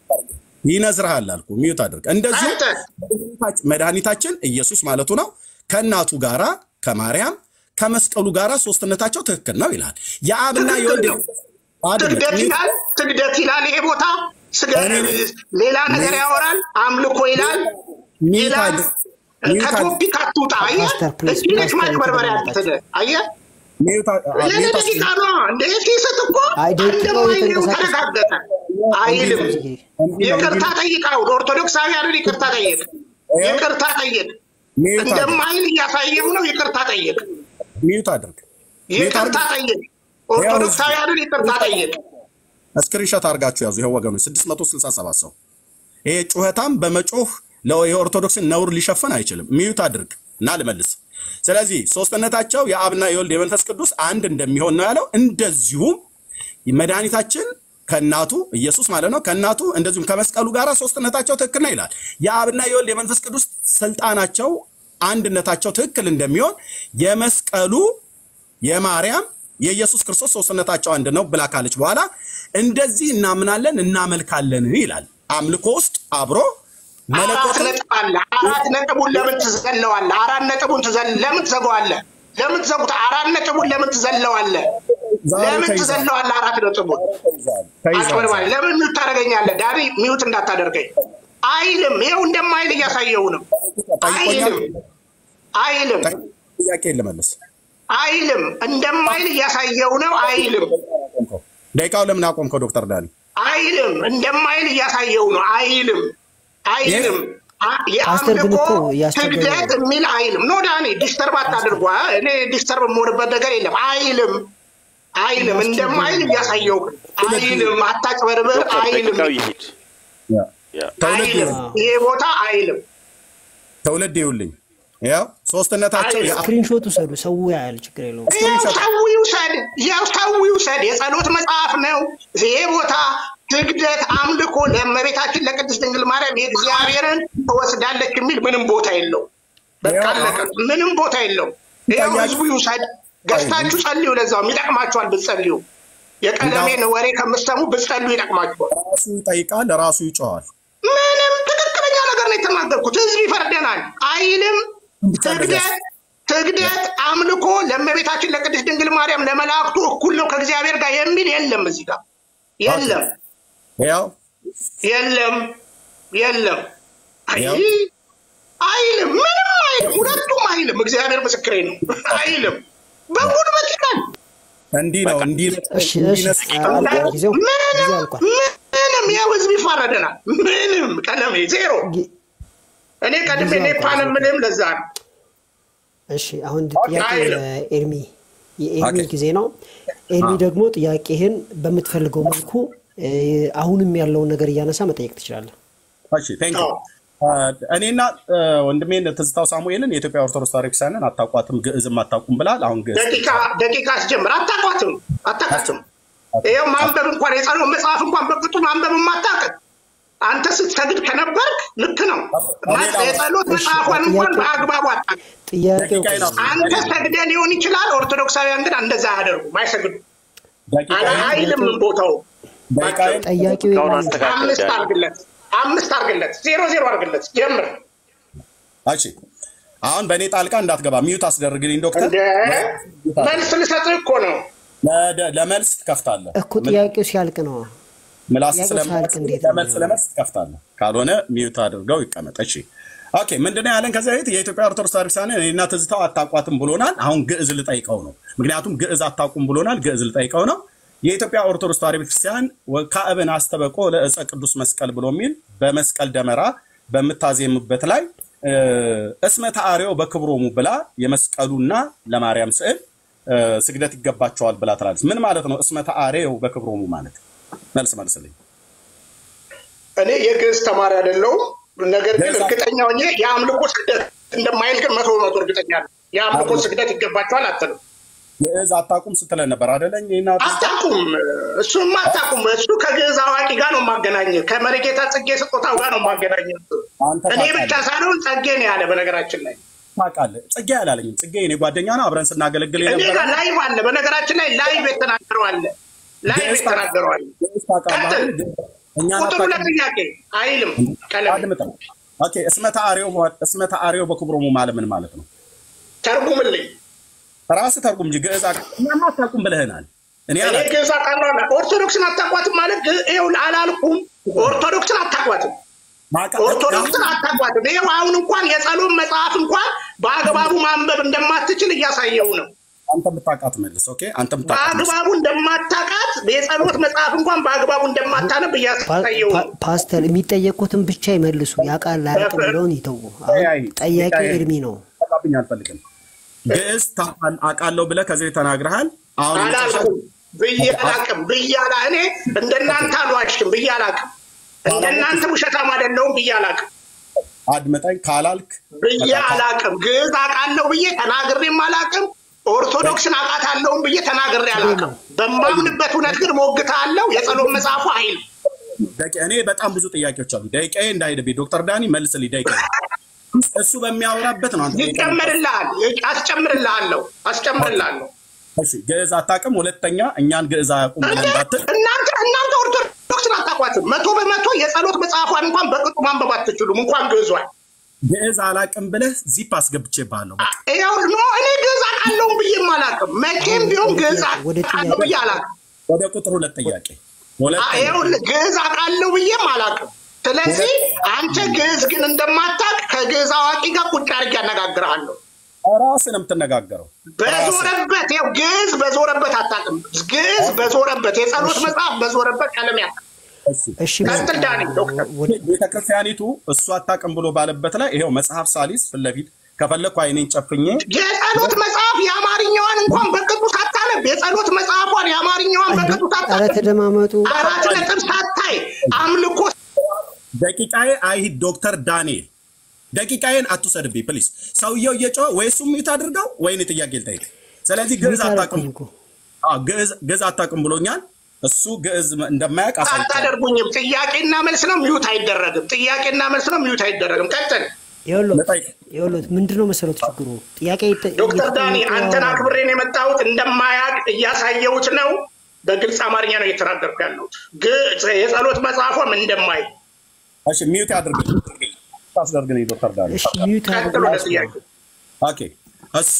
ይነዝርሃል አልኩ፣ ሚውት አድርግ። እንደዚሁም አንተ መድኃኒታችን- መድኃኒታችን ኢየሱስ ማለቱ ነው ከእናቱ ጋራ ከማርያም ከመስቀሉ ጋራ ሶስትነታቸው ትክክል ነው ይላል። የአብና ትክክል የወልድ ነው። አድምጥ፣ ስግደት ሚውት ይላል፣ ስግደት ይላል። ይሄ ቦታ ስገ- እኔ- ሌላ ነገር ያወራል፣ አምልኮ ይላል ሚውት ይላል። አድርግ፣ ሚውት አድርግ፣ ከቶፒክ አትውጣ። አየህ፣ ፓስተር ፕሊዝ፣ እዚህ ነች ፓስተር ማጭበርበሪያ የተደመጣችሁ። ያንተ። አየህ፣ ሚውት አድርግ፣ አ- ለእኔ ሚውት አድርግ። ደቂቃ ነው እንደ ሲስት እኮ አይ ደቂቃው እንደማይለው የተንቀሳቀሰ ተረጋገጠ። አይልም። እንዲህ ነው፣ ይቅርታ እንዲህ ነው። ጠይቃው። ኦርቶዶክሳውያንን ይቅርታ ጠይቅ፣ ይቅርታ ጠይቅ። ሚውት አድርግ፣ እንደማይል እያሳየው ነው። ይቅርታ ጠይቅ፣ ሚውት አድርግ፣ ሚውት ይቅርታ አድርግ። ጠይቅ። ኦርቶዶክሳውያንን ይቅርታ ጠይቅ። ስክሪንሾት አድርጋችሁ ያዙ። ይኸው ወገኖች 667 ሰው ይሄ ጩኸታም በመጮህ ለ- የኦርቶዶክስን ነውር ሊሸፍን አይችልም። ሚዩት አድርግ እና ልመልስ። ስለዚህ ሶስትነታቸው የአብና የወልድ የመንፈስ ቅዱስ አንድ እንደሚሆን ነው ያለው። እንደዚሁም መድኃኒታችን ከእናቱ ኢየሱስ ማለት ነው ከእናቱ እንደዚሁም ከመስቀሉ ጋር ሶስትነታቸው ትክክል ነው ይላል። የአብና የወልድ የመንፈስ ቅዱስ ስልጣናቸው አንድነታቸው ትክክል እንደሚሆን የመስቀሉ የማርያም የኢየሱስ ክርስቶስ ሶስትነታቸው አንድ ነው ብላ ካለች በኋላ እንደዚህ እናምናለን እናመልካለን ይላል። አምልኮ ውስጥ አብሮ አራት መለኮትን ነጥብ አለ። አራት ነጥቡን ለምን ትዘለዋለህ? አራት ነጥቡን ትዘል- ለምን ትዘጋዋለህ? ለምን ትዘጉት? አራት ነጥቡን ለምን ትዘለዋለህ? ዛሬ ለምን ተይዟል። ትዘለዋለህ? አራት ነጥቡን ተይዟል። ተይዟል። አጭበርባሪ፣ ለምን ሚውት ታደርገኛለህ? ዳኒ ሚውት እንዳታደርገኝ አይልም። ይኸው እንደማይል እያሳየው ነው። አይልም አይልም ጥያቄ ልመልስ። አይልም እንደማይል እያሳየው ነው። አይልም ደቂቃው ለምን አቆምከው ዶክተር ዳኒ? አይልም እንደማይል እያሳየው ነው። አይልም አይልም አ- ፓስተር ግን የአምልኮ እኮ እያስቸገረ ስግደት ነው። የሚል አይልም። ኖ ዳኒ ዲስተርብ አታድርጓ። እኔ ዲስተርብ የምሆንበት ነገር የለም። አይልም አይልም እንደማይል እያሳየው ግን አይልም። አታጭበርብር። ዶክተር አይልም ደቂቃው ይሂድ። ያ ተውልድ አይልም። ይሄ ቦታ አይልም። ተውልድ ይውልኝ። ያው ሶስትነታቸው አይልም። የአብ- ስክሪንሾት ውሰዱ። ሰው ያያል፣ ችግር የለውም። ያው ሰው ይውሰድ፣ ያው ሰው ይውሰድ። የጸሎት መጽሐፍ ነው ይሄ ቦታ። ስግደት፣ አምልኮ ለእመቤታችን ለቅድስት ድንግል ማርያም የእግዚአብሔርን ትወስዳለች የሚል ምንም ቦታ የለው። በቃ ያው አለቀ። ምንም ቦታ የለው። ያው ህዝቡ ይውሰድ። ገዝታችሁ ጸልዩ። ለዛውም ይጠቅማችኋል ብትጸልዩ። የቀለሜን ወሬ ከምትሰሙ ብትጸልዩ ይጠቅማችኋል። ራሱ ይጠይቃል፣ ራሱ ይጮዋል። ምንም ትክክለኛ ነገር ነው የተናገርኩት። ህዝብ ይፈርደናል አይልም። ስግደት ስግደት አምልኮ ለእመቤታችን ለቅድስት ድንግል ማርያም ለመላእክቱ እኩል ነው ከእግዚአብሔር ጋር የሚል የለም። እዚህ ጋር የለም ያው የለም የለም። አይ ያው አይልም፣ ምንም አይልም፣ ሁለቱም አይልም። እግዚአብሔር ምስክሬ ነው። አይልም በጉልበት ይላል። እንዲህ ነው እንዲህ ነው እሺ እንዲህ እሺ፣ ነው አልቋል ጊዜው፣ ጊዜው ምንም አልቋል። ምንም ያው ህዝብ ይፋረደናል። ምንም ቀለሜ ዜሮ። ጊ- እኔ ቀድሜ ጊዜው ኔፓን አልቋል። ምንም ለዛ ነው እሺ አሁን ጥያቄ አይልም። ኤርሚ የኤርሚ ኦኬ። ጊዜ ነው። ኤርሚ ደግሞ ጥያቄህን በምትፈልገው መልኩ እ፣ አሁንም ያለውን ነገር እያነሳ መጠየቅ ትችላለህ። እሺ ቴንክ ዩ እኔና እ፣ ወንድሜን ትዝታው ሳሙኤልን የኢትዮጵያ ኦርቶዶክስ ተዋሕዶ ቤተክርስቲያንን አታውቋትም፣ ግዕዝም አታውቁም ብላል። አሁን ግዕዝ ደቂቃ ደቂቃ አስጀምር። አታውቋትም አታውቃትም። ይኸው ማንበብ እንኳን የጸሎት መጽሐፍ እንኳን በቅጡ ማንበብ የማታውቅ አንተ ስትሰግድ ከነበርክ ልክ ነው። ሌላ- የጸሎት እሺ፣ መጽሐፏን እንኳን ጥያቄ- በአግባቡ አታውቅም። ጥያቄው ደቂቃዬን አስ- አንተ ሰግደ ሊሆን ይችላል። ኦርቶዶክሳውያን ግን እንደዛ አያደርጉም፣ አይሰግዱ ደቂቃዬን- አይልም ቦታው ደቂቃዬን ጠያቂው እስካሁን ኤርሚ አስተካክል አምስት ዳኒ። አርግለት፣ አምስት አርግለት፣ ዜሮ ዜሮ አርግለት። ጀምር እሺ አሁን በእኔ ጣልቃ እንዳትገባ ሚዩት አስደርግልኝ ዶክተር። እንደ መልስ ልሰጥህ እኮ ነው። ለደ- ለመልስ ትከፍታለህ። እኮ ጥያቄው ሲያልቅ ነው። ምላስ ጥያቄው ስለመልስ ሳያልቅ እንዴት ነው ለመልስ የሚሆነው? ለመልስ ትከፍታለህ። ካልሆነ ሚዩት አድርገው ይቀመጥ። እሺ ኦኬ። ምንድነው ያለን ከዚህ በፊት የኢትዮጵያ ኦርቶዶክስ ተዋሕዶ ቤተክርስቲያን እኔና ትዝታው አታውቋትም ብሎናል። አሁን ግዕዝ ልጠይቀው ነው። ምክንያቱም ግዕዝ አታውቁም ብሎናል። ግዕዝ ልጠይቀው ነው። የኢትዮጵያ ኦርቶዶክስ ተዋሕዶ ቤተክርስቲያን ወካዕብን አስተበቆ ለእፀ ቅዱስ መስቀል ብሎ የሚል በመስቀል ደመራ በምታዜምበት ላይ እ፣ እስመ ተአርዮ በክብሮሙ ብላ የመስቀሉና ለማርያም ስዕል እ፣ ስግደት ይገባቸዋል ብላ ትላለች። ምን ማለት ነው? እስመ ተአርዮ በክብሮሙ ማለት መልስ መልስልኝ። እኔ የግዕዝ ተማሪ አይደለሁም። ነገር ግን ገዛ- እርግጠኛ ሆኜ የአምልኮ ስግደት እንደማይል ግን መቶ በመቶ እርግጠኛ ነኝ። የአምልኮ ስግደት ይገባቸዋል አትልም። ግዕዝ አታውቁም ስትለን ነበር አደለኝ? ይህና አታውቁም፣ እሱማ አታውቁም። እሱ ከግዕዝ ከግዕዝ አዋቂ ጋር ነው የማገናኘ ከመሪጌታ ጽጌ ስጦታው ጋር ነው የማገናኘ አንተ እኔ ብቻ ታውቃለህ ሳልሆን ጸጌ ነው ያለ በነገራችን ላይ ታውቃለህ። ጽጌ አላለኝም። ጽጌ እኔ ጓደኛ ነው፣ አብረን ስናገለግል እኔ የነበረ ጋር ላይቭ አለ በነገራችን ላይ ላይቭ የተናገረው አለ ላይቭ ግዕዝ የተናገረው አለ ግዕዝ ታውቃለህ ቀጥል አይደል? ግን እኛን ቁጥር ሁለት አታውቅም። ጥያቄ አይልም ቀለሜ አድምጠው። ኦኬ እስመተ አርዮ እስመተ አርዮ በክብሮሙ ማለት ምን ማለት ነው? ተርጉምልኝ ራስህ ተርጉም እንጂ ግዕዝ አቅ- እኛማ አታውቁም ብለህናል። እኔ እኔ አላውቅም። ግዕዝ አውቃለሁ አለ ኦርቶዶክስን አታቋትም ማለት ግ- ይኸው አላልኩም ኦርቶዶክስን አታቋትም ማቃ- ኦርቶዶክስን አታቋትም ይኸው አሁን እንኳን የጸሎት መጽሐፍ እንኳን በአግባቡ ማንበብ እንደማትችል እያሳየው ነው አንተ ብታውቃት መልስ። ኦኬ አንተ ብታውቃት መልስ። በአግባቡ እንደማታቃት የጸሎት መጽሐፍ እንኳን በአግባቡ እንደማታነብ ፓ- እያሳየው ፓ- ነው ፓስተር የሚጠየቁትን ብቻ ይመልሱ። ያውቃል አያውቅም የሚለውን ይተዉ። አሁን አይ፣ ጠያቂው አይ፣ ኤርሚ ነው። ታውቃብኝ አልፈልግም። ግዕዝ ታውቃል- አውቃለሁ ብለህ ከዚህ ተናግረሃል። አሁን የመጨረሻ አላልኩም ብዬ አላቅም ብዬ አላ እኔ እንደናንተ አልዋሽም ብዬ አላቅም እንደናንተ ውሸታም አይደለሁም ብዬ አላቅም አድመጠኝ ካላልክ ብዬ አላቅም ግዕዝ አውቃለሁ ብዬ ተናግሬም አላቅም ኦርቶዶክስን አውቃታለሁም ብዬ ተናግሬ አላቅም በማምንበት እውነት ግን ሞግታለሁ የጸሎት መጽሐፉ አይል ደቂ- እኔ በጣም ብዙ ጥያቄዎች አሉ። ደቂቃዬ እንዳይሄድብኝ ዶክተር ዳኒ መልስልኝ። ደቂቃዬ እሱ በሚያወራበት ነው አንተ ደቂቃ ይጨመርልሃል አስጨምርልሃለሁ አስጨምርልሃለሁ እሺ ግዕዝ አታውቅም። ሁለተኛ እኛን ግዕዝ አያውቁም ብለህ እንዳትል። እናንተ እናንተ ኦርቶዶክስን አታቋትም መቶ በመቶ የጸሎት መጽሐፏን እንኳን በቅጡ ማንበብ አትችሉም እንኳን ግዕዟን ግዕዝ አላውቅም ብለህ ዚፕ አስገብቼብሃለሁ። በቃ ይኸው ኖ እኔ ግዕዝ አውቃለሁም ብዬም አላውቅም መቼም ቢሆን ግዕዝ ወደ ጥያቄ- አውቃለሁ ብዬ አላውቅም ወደ ቁጥር ሁለት ጥያቄ ሁለተኛ ይኸውልህ ግዕዝ አውቃለሁ ብዬም አላውቅም ስለዚህ አንተ ግዕዝ ግን እንደማታውቅ ከግዕዝ አዋቂ ጋር ቁጭ አድርጌ ያነጋግርሃለሁ ራስህ ነው የምትነጋገረው። ራስህ በዞረበት ይኸው ግዕዝ በዞረበት አታውቅም ግዕዝ በዞረበት የጸሎት መጽሐፍ በዞረበት ቀለም ያ እሺ እሺ ቀጥል ዳኒ ዶክተር ወደ- ቤተክርስቲያኒቱ እሱ አታውቅም ብሎ ባለበት ላይ ይኸው መጽሐፍ ሳሊስ ፊት ለፊት ከፈለግኩ አይኔን ጨፍኜ የጸሎት መጽሐፍ የአማርኛዋን እንኳን በቅጡ ሳታነብ የጸሎት መጽሐፏን የአማርኛዋን በቅጡ ኧረ ሳታነብ ተደማመጡ። አራት ነጥብ ሳታይ አምልኮ ደቂቃዬ አይሂድ ዶክተር ዳንኤል ደቂቃዬን አትውሰድብኝ ፕሊዝ። ሰውየው እየጮኸ ወይ እሱም ሚዩት አድርገው ወይ እኔ ጥያቄ ልጠይቅ። ስለዚህ ግዕዝ ሚዩት አታውቅም አደረኩኝ እኮ። አዎ፣ ግዕዝ ግዕዝ አታውቅም ብሎኛል። እሱ ግዕዝ እንደማያውቅ አሳይቻለሁ። አታደርጉኝም። ጥያቄና መልስ ነው፣ ሚዩት አይደረግም። ጥያቄና መልስ ነው፣ ሚዩት አይደረግም። ቀጥል ይኸውልህ ልጠይቅ። ይኸውልህ ምንድን ነው መሰረት ችግሩ? ጥያቄ ይጠ- ዶክተር ዳኒ እየተጠየቁ አንተን ያወራሉ። አክብሬን የመጣሁት እንደማያውቅ እያሳየሁት ነው። በግልጽ አማርኛ ነው እየተናገርኩ ያለሁት። ግ- የጸሎት መጽሐፏም እንደማይ እሺ ሚዩት አድርግልኝ ታስደርግልኝ ዶክተር ዳንኤል እሺ ሚዩት ቀጥል ወደ አድርጉ። ጥያቄ ኦኬ እሱ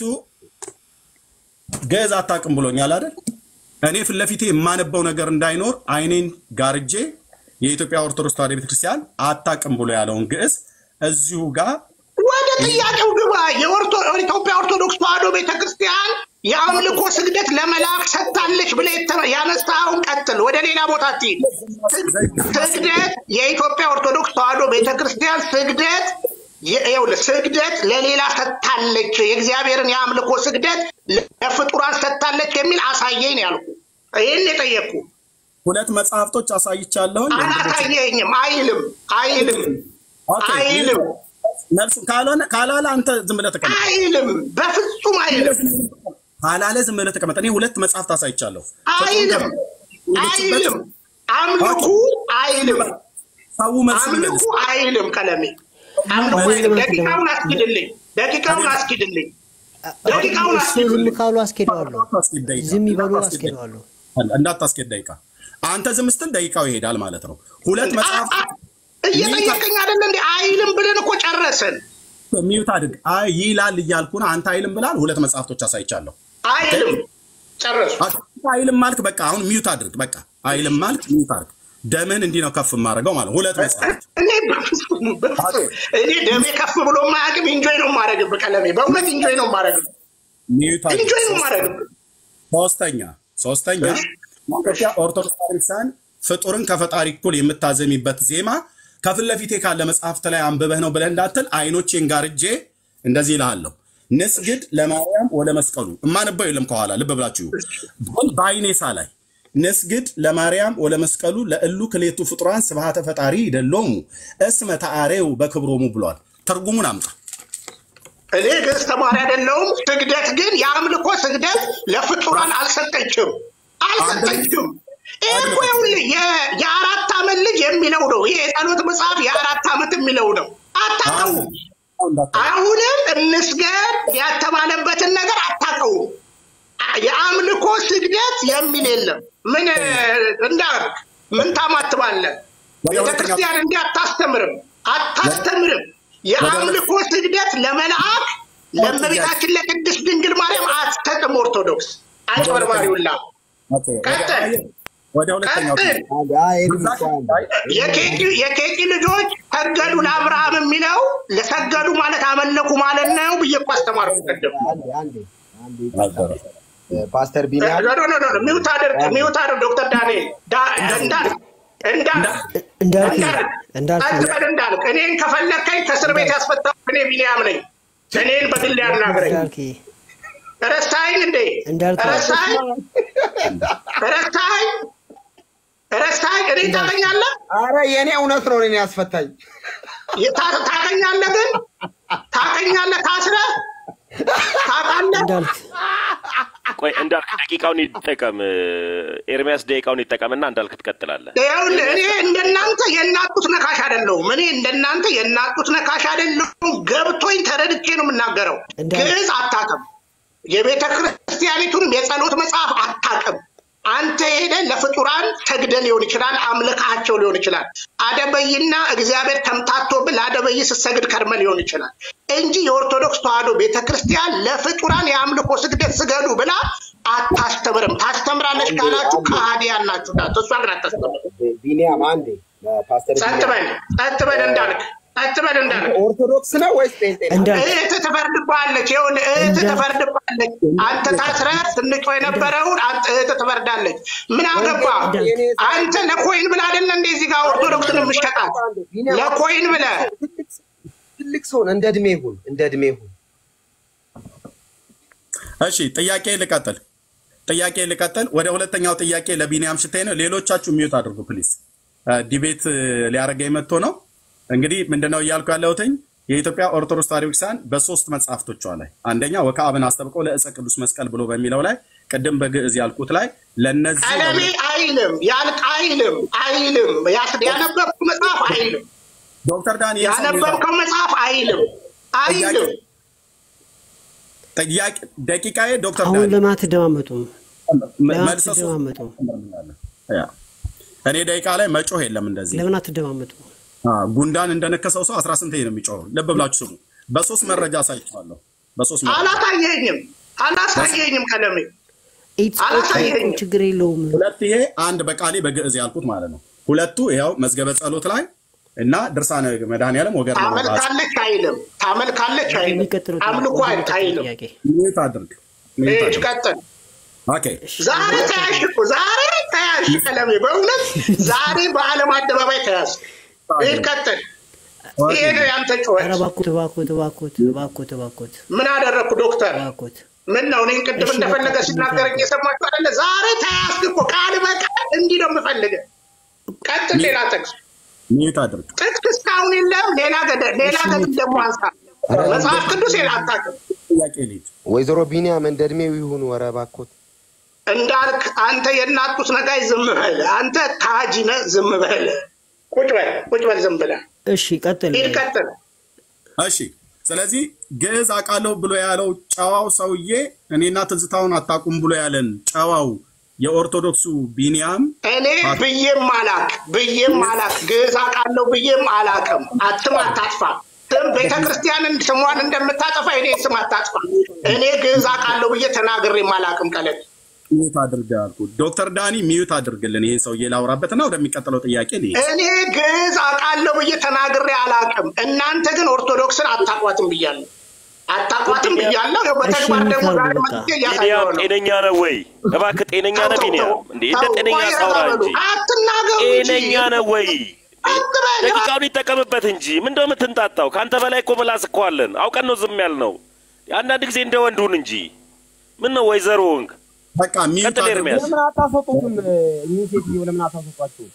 ግዕዝ አታውቅም ብሎኛል አይደል? እኔ ፊት ለፊቴ የማነበው ነገር እንዳይኖር አይኔን ጋርጄ የኢትዮጵያ ኦርቶዶክስ ተዋሕዶ ቤተክርስቲያን አታውቅም ብሎ ያለውን ግዕዝ እዚሁ ጋር ወደ ጥያቄው ግባ። የኦርቶ- የኢትዮጵያ ኦርቶዶክስ ተዋሕዶ ቤተክርስቲያን የአምልኮ ስግደት ለመላክ ሰጥታለች ብለህ የተ- ያነሳኸውን ቀጥል። ወደ ሌላ ቦታ አትሂድ። ስግደት የኢትዮጵያ ኦርቶዶክስ ተዋሕዶ ቤተክርስቲያን ስግደት የ- ይኸውልህ ስግደት ለሌላ ሰጥታለች፣ የእግዚአብሔርን የአምልኮ ስግደት ለፍጡራን ሰጥታለች የሚል አሳየኝ ነው ያልኩህ። ይህን የጠየቅኩ ሁለት መጽሐፍቶች አሳይቻለሁኝ። አላሳየኝም። አይልም አይልም ኦኬ፣ አይልም መልሱ ካልሆነ ካላለ አንተ ዝም ብለህ ተቀመጥ። አይልም፣ በፍጹም አይልም ካላለ ዝም ብለህ ተቀመጥ። እኔ ሁለት መጽሐፍት አሳይቻለሁ። አይልም አይልም። አምልኩ አይልም ሰው መልስ አምልኩ ይመልስ። አይልም። ቀለሜ አምልኩ አይልም። ደቂቃውን አስኪድልኝ፣ ደቂቃውን አስኪድልኝ፣ ደቂቃውን እሱ ዝም አስኪድልኝ። ካሉ አስኬደዋለሁ። እንዳታስኬድ ደቂቃ፣ ዝም ይበሉ እንዳታስኬድ ደቂቃ። አስኬደዋለሁ። እንዳታስኬድ ደቂቃ። አንተ ዝም ስትል ደቂቃው ይሄዳል ማለት ነው። ሁለት መጽሐፍት አ- እየጠየቀኝ አይደለ እንዴ? አይልም ብለን እኮ ጨረስን። ሚዩት አድርግ። አይ ይላል እያልኩ ነው። አንተ አይልም ብላል። ሁለት መጽሐፍቶች አሳይቻለሁ። አይልም ጨረሱ። አንተ አይልም ማልክ፣ በቃ አሁን ሚዩት አድርግ። በቃ አይልም ማልክ፣ ሚዩት አድርግ። ደምህን እንዲህ ነው ከፍ የማደርገው ማለት ነው። ሁለት መጽሐፍት እኔ በፍጹም በፍጹም እኔ ደሜ ከፍ ብሎ ማያውቅም። ኢንጆይ ነው የማደርግብህ ቀለሜ፣ በእውነት ኢንጆይ ነው የማደርግብህ፣ ሚዩት አድርግ። ኢንጆይ ነው የማደርግብህ። ሶስተኛ ሶስተኛ ኢትዮጵያ ኦርቶዶክስ ቤተክርስቲያን ፍጡርን ከፈጣሪ እኩል የምታዘሚበት ዜማ ከፊት ለፊቴ ካለ መጽሐፍት ላይ አንብበህ ነው ብለህ እንዳትል አይኖቼን ጋርጄ እንደዚህ እልሃለሁ። ንስግድ ለማርያም ወለ መስቀሉ እማነበው የለም ከኋላ ልብ ብላችሁ ግን በአይኔ ሳላይ ንስግድ ለማርያም ወለ መስቀሉ ለእሉ ክሌቱ ፍጡራን ስብሐተ ፈጣሪ ይደሎሙ እስመ ተአሬው በክብሮሙ ብሏል። ትርጉሙን አምጣ። እኔ ግዕዝ ተማሪ አይደለሁም። ስግደት ግን የአምልኮ ስግደት ለፍጡራን አልሰጠችም አልሰጠችም። ይህ እኮ ይኸውልህ የ- የአራት ዓመት ልጅ የሚለው ነው። ይሄ የጸሎት መጽሐፍ የአራት ዓመት የሚለው ነው። አታውቀውም። አሁንም እንስገድ ያተባለበትን ነገር አታውቀውም። የአምልኮ ስግደት የሚል የለም። ምን እንዳርግ ምን ታማትባለህ? ቤተክርስቲያን እንዲህ አታስተምርም አታስተምርም። የአምልኮ ስግደት ለመልአክ ለእመቤታችን ለቅድስት ድንግል ማርያም አትሰጥም። ኦርቶዶክስ አጭበርባሪውላ ቀጥል ወደ ሁለተኛው ቀጥል። የኬቂ- የኬቂ ልጆች ሰገዱ ለአብርሃም የሚለው ለሰገዱ ማለት አመለኩ ማለት ነው ብዬ እኮ አስተማርኩ ቅድም። ፓስተር ቢኒያም ኖ ኖ ኖ ኖ፣ ሚውት አድርግ ሚውት አድርግ ዶክተር ዳንኤል ዳ- እንዳልክ እንዳልክ እንዳልክ እንዳልክ እንዳልክ አትበል እንዳልክ እኔን ከፈለከኝ ከእስር ቤት ያስፈታሁ እኔ ቢኒያም ነኝ። እኔን በግል ያናግረኝ። እንዳልክ ረሳኸኝ እንዴ? እንዳልክ ረሳኸኝ ረሳኸኝ ረሳኸኝ? እኔ ታገኛለህ አረ የእኔ እውነት ነው እኔን ያስፈታኝ ታ- ታገኛለህ ግን ታገኛለህ ታስረህ ታውቃለህ እንዳልክ ቆይ እንዳልክ ደቂቃውን ይጠቀም፣ ኤርሚያስ ደቂቃውን ይጠቀምና እንዳልክ ትቀጥላለህ። ይኸውልህ እኔ እንደናንተ የናጡት ነካሽ አይደለሁም። እኔ እንደናንተ የናጡት ነካሽ አይደለሁም። ገብቶኝ ተረድቼ ነው የምናገረው። እንዳ- ግዕዝ አታውቅም። የቤተ ክርስቲያኒቱንም የጸሎት መጽሐፍ አታውቅም። አንተ ሄደ ለፍጡራን ሰግደ ሊሆን ይችላል፣ አምልካቸው ሊሆን ይችላል። አደበይና እግዚአብሔር ተምታቶብህ ለአደበይ ስትሰግድ ከርመ ሊሆን ይችላል እንጂ የኦርቶዶክስ ተዋሕዶ ቤተ ክርስቲያን ለፍጡራን የአምልኮ ስግደት ስገዱ ብላ አታስተምርም። ታስተምራለች ካላችሁ ከሃዲያን ናችሁ። እሷ ግን አታስተምርም። ቢኒያም አንዴ ፓስተር ጸጥ በል ጸጥ በል እንዳልክ ጸጥ በል እንዳልክ ኦርቶዶክስ ነው ወይስ ጴንጤ ነው? እንዳልክ እህት ትፈርድባለች። ይኸውልህ እህት ትፈርድባለች። አንተ ታስረህ ስንጮ የነበረውን አንተ እህት ትፈርዳለች። ምን አገባ አንተ ለኮይን ብለህ አይደለ እንደ እዚህ ጋር ኦርቶዶክስን የምሸጣት ለኮይን ብለህ ትልቅ ሰውን እንደ እድሜ ይሁን እንደ እድሜ ይሁን እሺ ጥያቄ ልቀጥል። ጥያቄ ልቀጥል። ወደ ሁለተኛው ጥያቄ ለቢኒያም ሽታይ ነው። ሌሎቻችሁ ሚዩት አድርጉ ፕሊዝ። ዲቤት ሊያደርገኝ መጥቶ ነው። እንግዲህ ምንድነው እያልኩ ያለሁትኝ የኢትዮጵያ ኦርቶዶክስ ተዋሕዶ ቤተክርስቲያን በሶስት መጽሐፍቶቿ ላይ አንደኛ ወከአብን አስጠብቀው ለእፀ ቅዱስ መስቀል ብሎ በሚለው ላይ ቅድም በግዕዝ ያልኩት ላይ ለነዚህ ቀለሜ አይልም ያልቅ አይልም አይልም ያስ- ያነበብከው መጽሐፍ አይልም ዶክተር ዳንኤል ሰው ያነበብከው መጽሐፍ አይልም አይልም ጥያቄ ደቂቃዬ ዶክተር አሁን ዳንኤል ለምን አትደማመጡም? ለምን መልሰ ሶስት አትደማመጡም? ያ። እኔ ደቂቃ ላይ መጮህ የለም እንደዚህ ለምን አትደማመጡም? አ፣ ጉንዳን እንደነከሰው ሰው አስራ ስንት ነው የሚጮኸው? ልብ ብላችሁ ስሙ። በሶስት መረጃ አሳይቻለሁ። በሶስት መረጃ አላሳየኝም አላሳየኝም ቀለሜ ኢትስ ኦኬ፣ አላሳየኝም። ችግር የለውም። ሁለት ይሄ አንድ በቃሌ በግዕዝ ያልኩት ማለት ነው። ሁለቱ ይኸው መዝገበ ጸሎት ላይ እና ድርሳነ መድኃኔዓለም ወገር ነው። ታመልካለች አይልም ታመልካለች አይልም የሚቀጥለው አምልኮ የሚቀጥለው አይልም ጥያቄ ሚዩት አድርግ። ሚዩት እሺ አድርግ። ቀጥል ኦኬ ዛሬ ተያዝሽ እኮ ዛሬ ተያዝሽ ቀለሜ በእውነት ዛሬ በዓለም አደባባይ ተያዝ ይህ ቀጥል ይሄ ነው ያንተ ኧረ ጩኸት እባክዎት እባክዎት እባክዎት እባክዎት እባክዎት ምን አደረግኩ ዶክተር እባክዎት ምን ነው እኔን ቅድም እሺ፣ እንደፈለገ በቃ ሲናገረኝ የሰማችሁ አይደለ ዛሬ ተያዝክ እኮ ቃል በቃል እንዲህ ነው የምፈልገ ቀጥል ሌላ ጥቅስ ሚዩት አድርግ። ጥቅስ እስካሁን የለም ሌላ ገደ- ሌላ ገድል ደግሞ አንሳ መጽሐፍ ቅዱስ ሌላ አታውቅም ጥያቄ ልሂድ። ወይዘሮ ቢኒያም እንደ እድሜው ይሁኑ ኧረ እባክዎት እንዳልክ አንተ የናጡት ነጋይ ዝም በል አንተ ካጂ ነህ ዝም በል ቁጭ በል ቁጭ በል ዝም ብለህ እሺ ቀጥል ሂድ ቀጥል እሺ ስለዚህ ግዕዝ አውቃለሁ ብሎ ያለው ጨዋው ሰውዬ እኔና ትዝታውን አታውቁም ብሎ ያለን ጨዋው የኦርቶዶክሱ ቢኒያም እኔ ብዬም አላቅ ብዬም አላቅ ግዕዝ አውቃለሁ ብዬም አላቅም አትም አታጥፋ ስም ቤተ ክርስቲያንን ስሟን እንደምታጠፋ እኔ ስም አታጥፋ እኔ ግዕዝ አውቃለሁ ብዬ ተናግሬም አላቅም ቀለል ሚዩት አድርግ ያልኩት ዶክተር ዳኒ ሚዩት አድርግልን ይሄን ሰውዬ ላውራበትና ወደሚቀጥለው ጥያቄ ልሂድ። እኔ ግዕዝ አውቃለሁ ብዬ ተናግሬ አላቅም እናንተ ግን ኦርቶዶክስን አታቋትም ብያለሁ አታቋትም ብያለሁ ያው በተግባር ደግሞ ዛሬ መጥቼ እያሳየሁ ቢኒያም ነው ጤነኛ ነው ወይ? እባክህ ጤነኛ ነህ ቢኒያም? እንዴ እንደ ጤነኛ ሳውራ እንጂ አትናገሩ እንጂ ጤነኛ ነህ ወይ? አትበል ደቂቃውን ይጠቀምበት እንጂ ምን እንደው የምትንጣጣው? ከአንተ በላይ እኮ ምላስ እኮ አለን። አውቀን ነው ዝም ያልነው። አንዳንድ ጊዜ እንደ ወንድ ሁን እንጂ ምን ነው ወይዘሮ ወንግ በቃ ሚዩት ቀጥል አድርጉ። ኤርሚያስ። ለምን አታሰጡትም እኚህ ሴትዮ ለምን አታሰጧቸው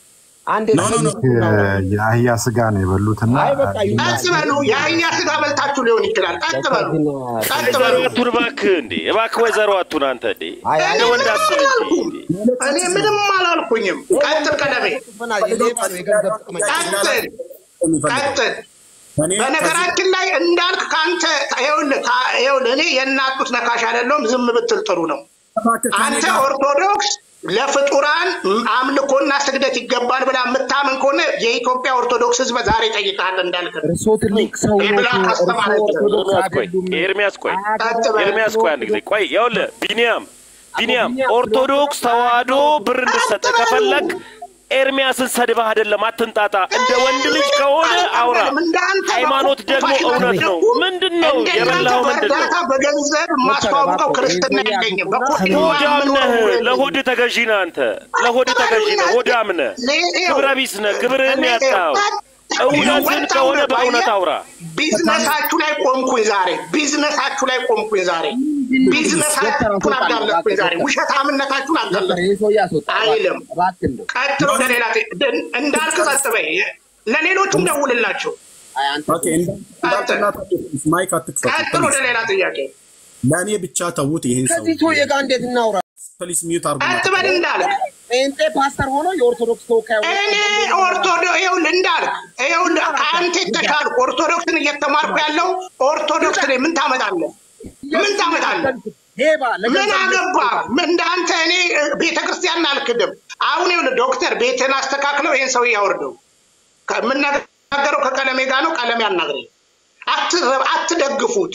አንድ ኖ ኖ ኖ የአህያ ስጋ ነው የበሉትና አይ በቃ ይሁን። ቀጥ በሉ። የአህያ ስጋ በልታችሁ ሊሆን ይችላል። ቀጥ በሉ፣ ቀጥ ወይዘሮ በሉ። አቱን እባክህ እንዴ እባክህ ወይዘሮ አቱን አንተ እንዴ አይ እኔ እንደ ወንድ ምንም አስብ እንጂ አላልኩም። እንዴ። እኔ ምንም አላልኩኝም። ቀጥል ቀለሜ፣ የሌባ ነው የገንዘብ ጥቅመኛ። ቀጥል የሚፈልገው ቀጥል። እኔ ከዚህ በነገራችን ላይ እንዳልክ ከአንተ ይኸውልህ ከ- ይኸውልህ እኔ የእናጡት ነካሽ አይደለሁም። ዝም ብትል ጥሩ ነው። እባክህ ከእኔ አንተ ጋር ኦርቶዶክስ ለፍጡራን አምልኮና ስግደት ይገባል ብላ የምታምን ከሆነ የኢትዮጵያ ኦርቶዶክስ ሕዝብ ዛሬ ይጠይቃል እንዳልክ ነው። እርሶ ትልቅ ሰው ይህ ብላ ኖቱ፣ እርሶ ካስተማረች ኦርቶዶክስ ኤርሚያስ ቆይ አይደሉም። ኤርሚያስ ቆይ ቀጥ በል። ኤርሚያስ ቆይ አንድ ጊዜ ቆይ ይኸውልህ ቢኒያም ቢኒያም ኦርቶዶክስ ተዋህዶ ብር እንድሰጥ ከፈለግ ኤርሚያስን ሰድበህ አይደለም አትንጣጣ እንደ ወንድ ልጅ ከሆነ አውራ እንዳንተ ሃይማኖት ደግሞ በቁፋሽ እውነት ነው ባትደጉ፣ ምንድን ነው እንደናንተ የበላኸው ምንድን ነው በእርዳታ በገንዘብ የማስተዋውቀው ክርስትና የለኝም። በቁርጥ ሆዳም ነህ የምኖረው የለኝም። ለሆድ ተገዢ ነህ አንተ ለሆድ ተገዢ ነህ ሆዳም ነህ ክብረ ቢስ ነህ ክብርህን ያጣው እውነትን ከሆነ በእውነት አውራ ቢዝነሳችሁ ላይ ቆምኩኝ ዛሬ። ቢዝነሳችሁ ላይ ቆምኩኝ ዛሬ። ቢዝነሳችሁን አጋለጥኩኝ ዛሬ። ውሸታምነታችሁን አጋለጥኩኝ። ይህ ሰው ያስወጣ አይልም። እባክህ እንደው ቀጥሎ ወደ ሌላ ጥ- ድ- እንዳልክ ጸጥ በይ። ለሌሎቹም ደውልላቸው። አይ አንተ ኦኬ፣ እንዳ- እንዳልክና ማይክ አትክፈቱ ቀጥሎ ወደ ሌላ ጥያቄ ለእኔ ብቻ ተዉት። ይሄን ሰው ከዚህ ሰውዬ ጋር እንዴት እናውራ? ፕሊስ ሚዩት አርጉ። ቀጥ በል እንዳልክ ጴንጤ ፓስተር ሆኖ የኦርቶዶክስ ተወካይ ሆኖ እኔ ኦርቶዶ ይኸውልህ እንዳልክ ይኸውልህ ከአንተ የተሻልኩ ኦርቶዶክስን እየተማርኩ ያለው ኦርቶዶክስ ነኝ። ምን ታመጣለህ? ምን ታመጣለህ? ሄባ ምን ለገንዘብ አገባ? እንደ አንተ እኔ ቤተ ክርስቲያን አልክድም። አሁን ይኸውልህ ዶክተር ቤትን አስተካክለው ይሄን ሰው ያወርደው። ከምናገረው ከቀለሜ ጋር ነው። ቀለሜ አናግረኝ። አትረ- አትደግፉት።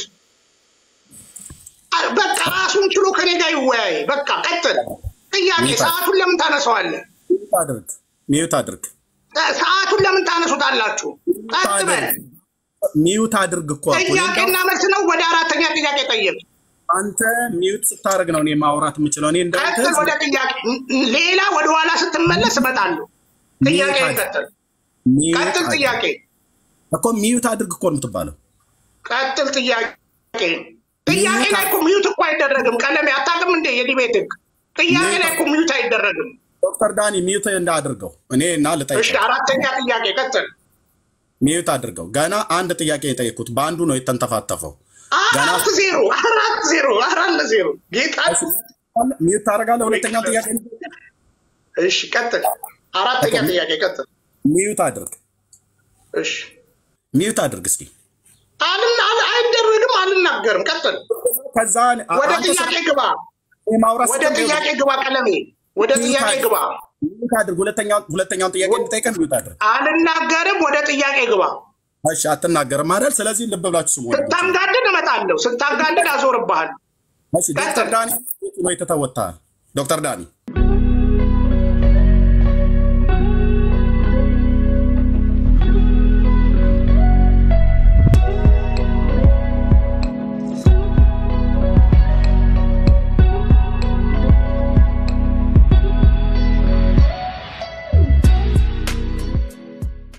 አ- በቃ ራሱን ችሎ ከኔ ጋር ይወያይ። በቃ ቀጥል። ጥያቄ ሰዓቱን ለምን ታነሳዋለህ? ሚዩት አድርግ፣ ሚዩት አድርግ፣ ሰዓቱን ለምን ታነሱታላችሁ? ቀጥ በል። ሚዩት አድርግ እኮ አልኩህ። እኔ ጥያቄና እንዳውም መልስ ነው። ወደ አራተኛ ጥያቄ ጠየቅ። አንተ ሚዩት ስታደርግ ነው እኔ ማውራት የምችለው። እኔ እንዳንተ ቀጥል ወደ ጥያቄ። ሌላ ወደ ኋላ ስትመለስ እመጣለሁ። ጥያቄ ሚዩት ቀጥል። ሚዩት ቀጥል አድርግ ጥያቄ እኮ ሚዩት አድርግ እኮ ነው የምትባለው። ቀጥል ጥያቄ። ጥያቄ ላይ እኮ ሚዩት እኮ አይደረግም። ቀለሜ አታውቅም እንዴ? የዲቤት ህግ ጥያቄ ላይ እኮ ሚዩት አይደረግም። ዶክተር ዳኒ ሚዩት እንዳድርገው እኔ እና እሺ ልጠይቅ አራተኛ ጥያቄ ቀጥል። ሚዩት አድርገው። ገና አንድ ጥያቄ የጠየኩት በአንዱ ነው የተንተፋተፈው። ገና አራት ዜሮ አራት ዜሮ አራት ለዜሮ ጌታ። ሚዩት ታደርጋለህ። ሁለተኛ ጥያቄ እሺ ቀጥል። አራተኛ ጥያቄ ቀጥል። ሚዩት አድርግ፣ እሺ ሚዩት አድርግ እስኪ። አልና አል- አይደረግም። አልናገርም። ቀጥል። ከዛ ወደ አንተ ጥያቄ ግባ። ማውራት ወደ ስትጀምር ጥያቄ ግባ። ቀለሜ ወደ ጥያቄ ግባ። ሚዩት አድርግ። ሁለተኛ ሁለተኛውን ጥያቄ እንጠይቀን ሚዩት አድርግ። አልናገርም። ወደ ጥያቄ ግባ። እሺ አትናገርም አይደል? ስለዚህ ልብ ብላችሁ ስሙ። ወንድሞቼ። ስታንጋድድ እመጣለሁ። ስታንጋድድ አዞርብሃል። እሺ ዶክተር ዳኒ የቱ ነው የተተወታል? ዶክተር ዳኒ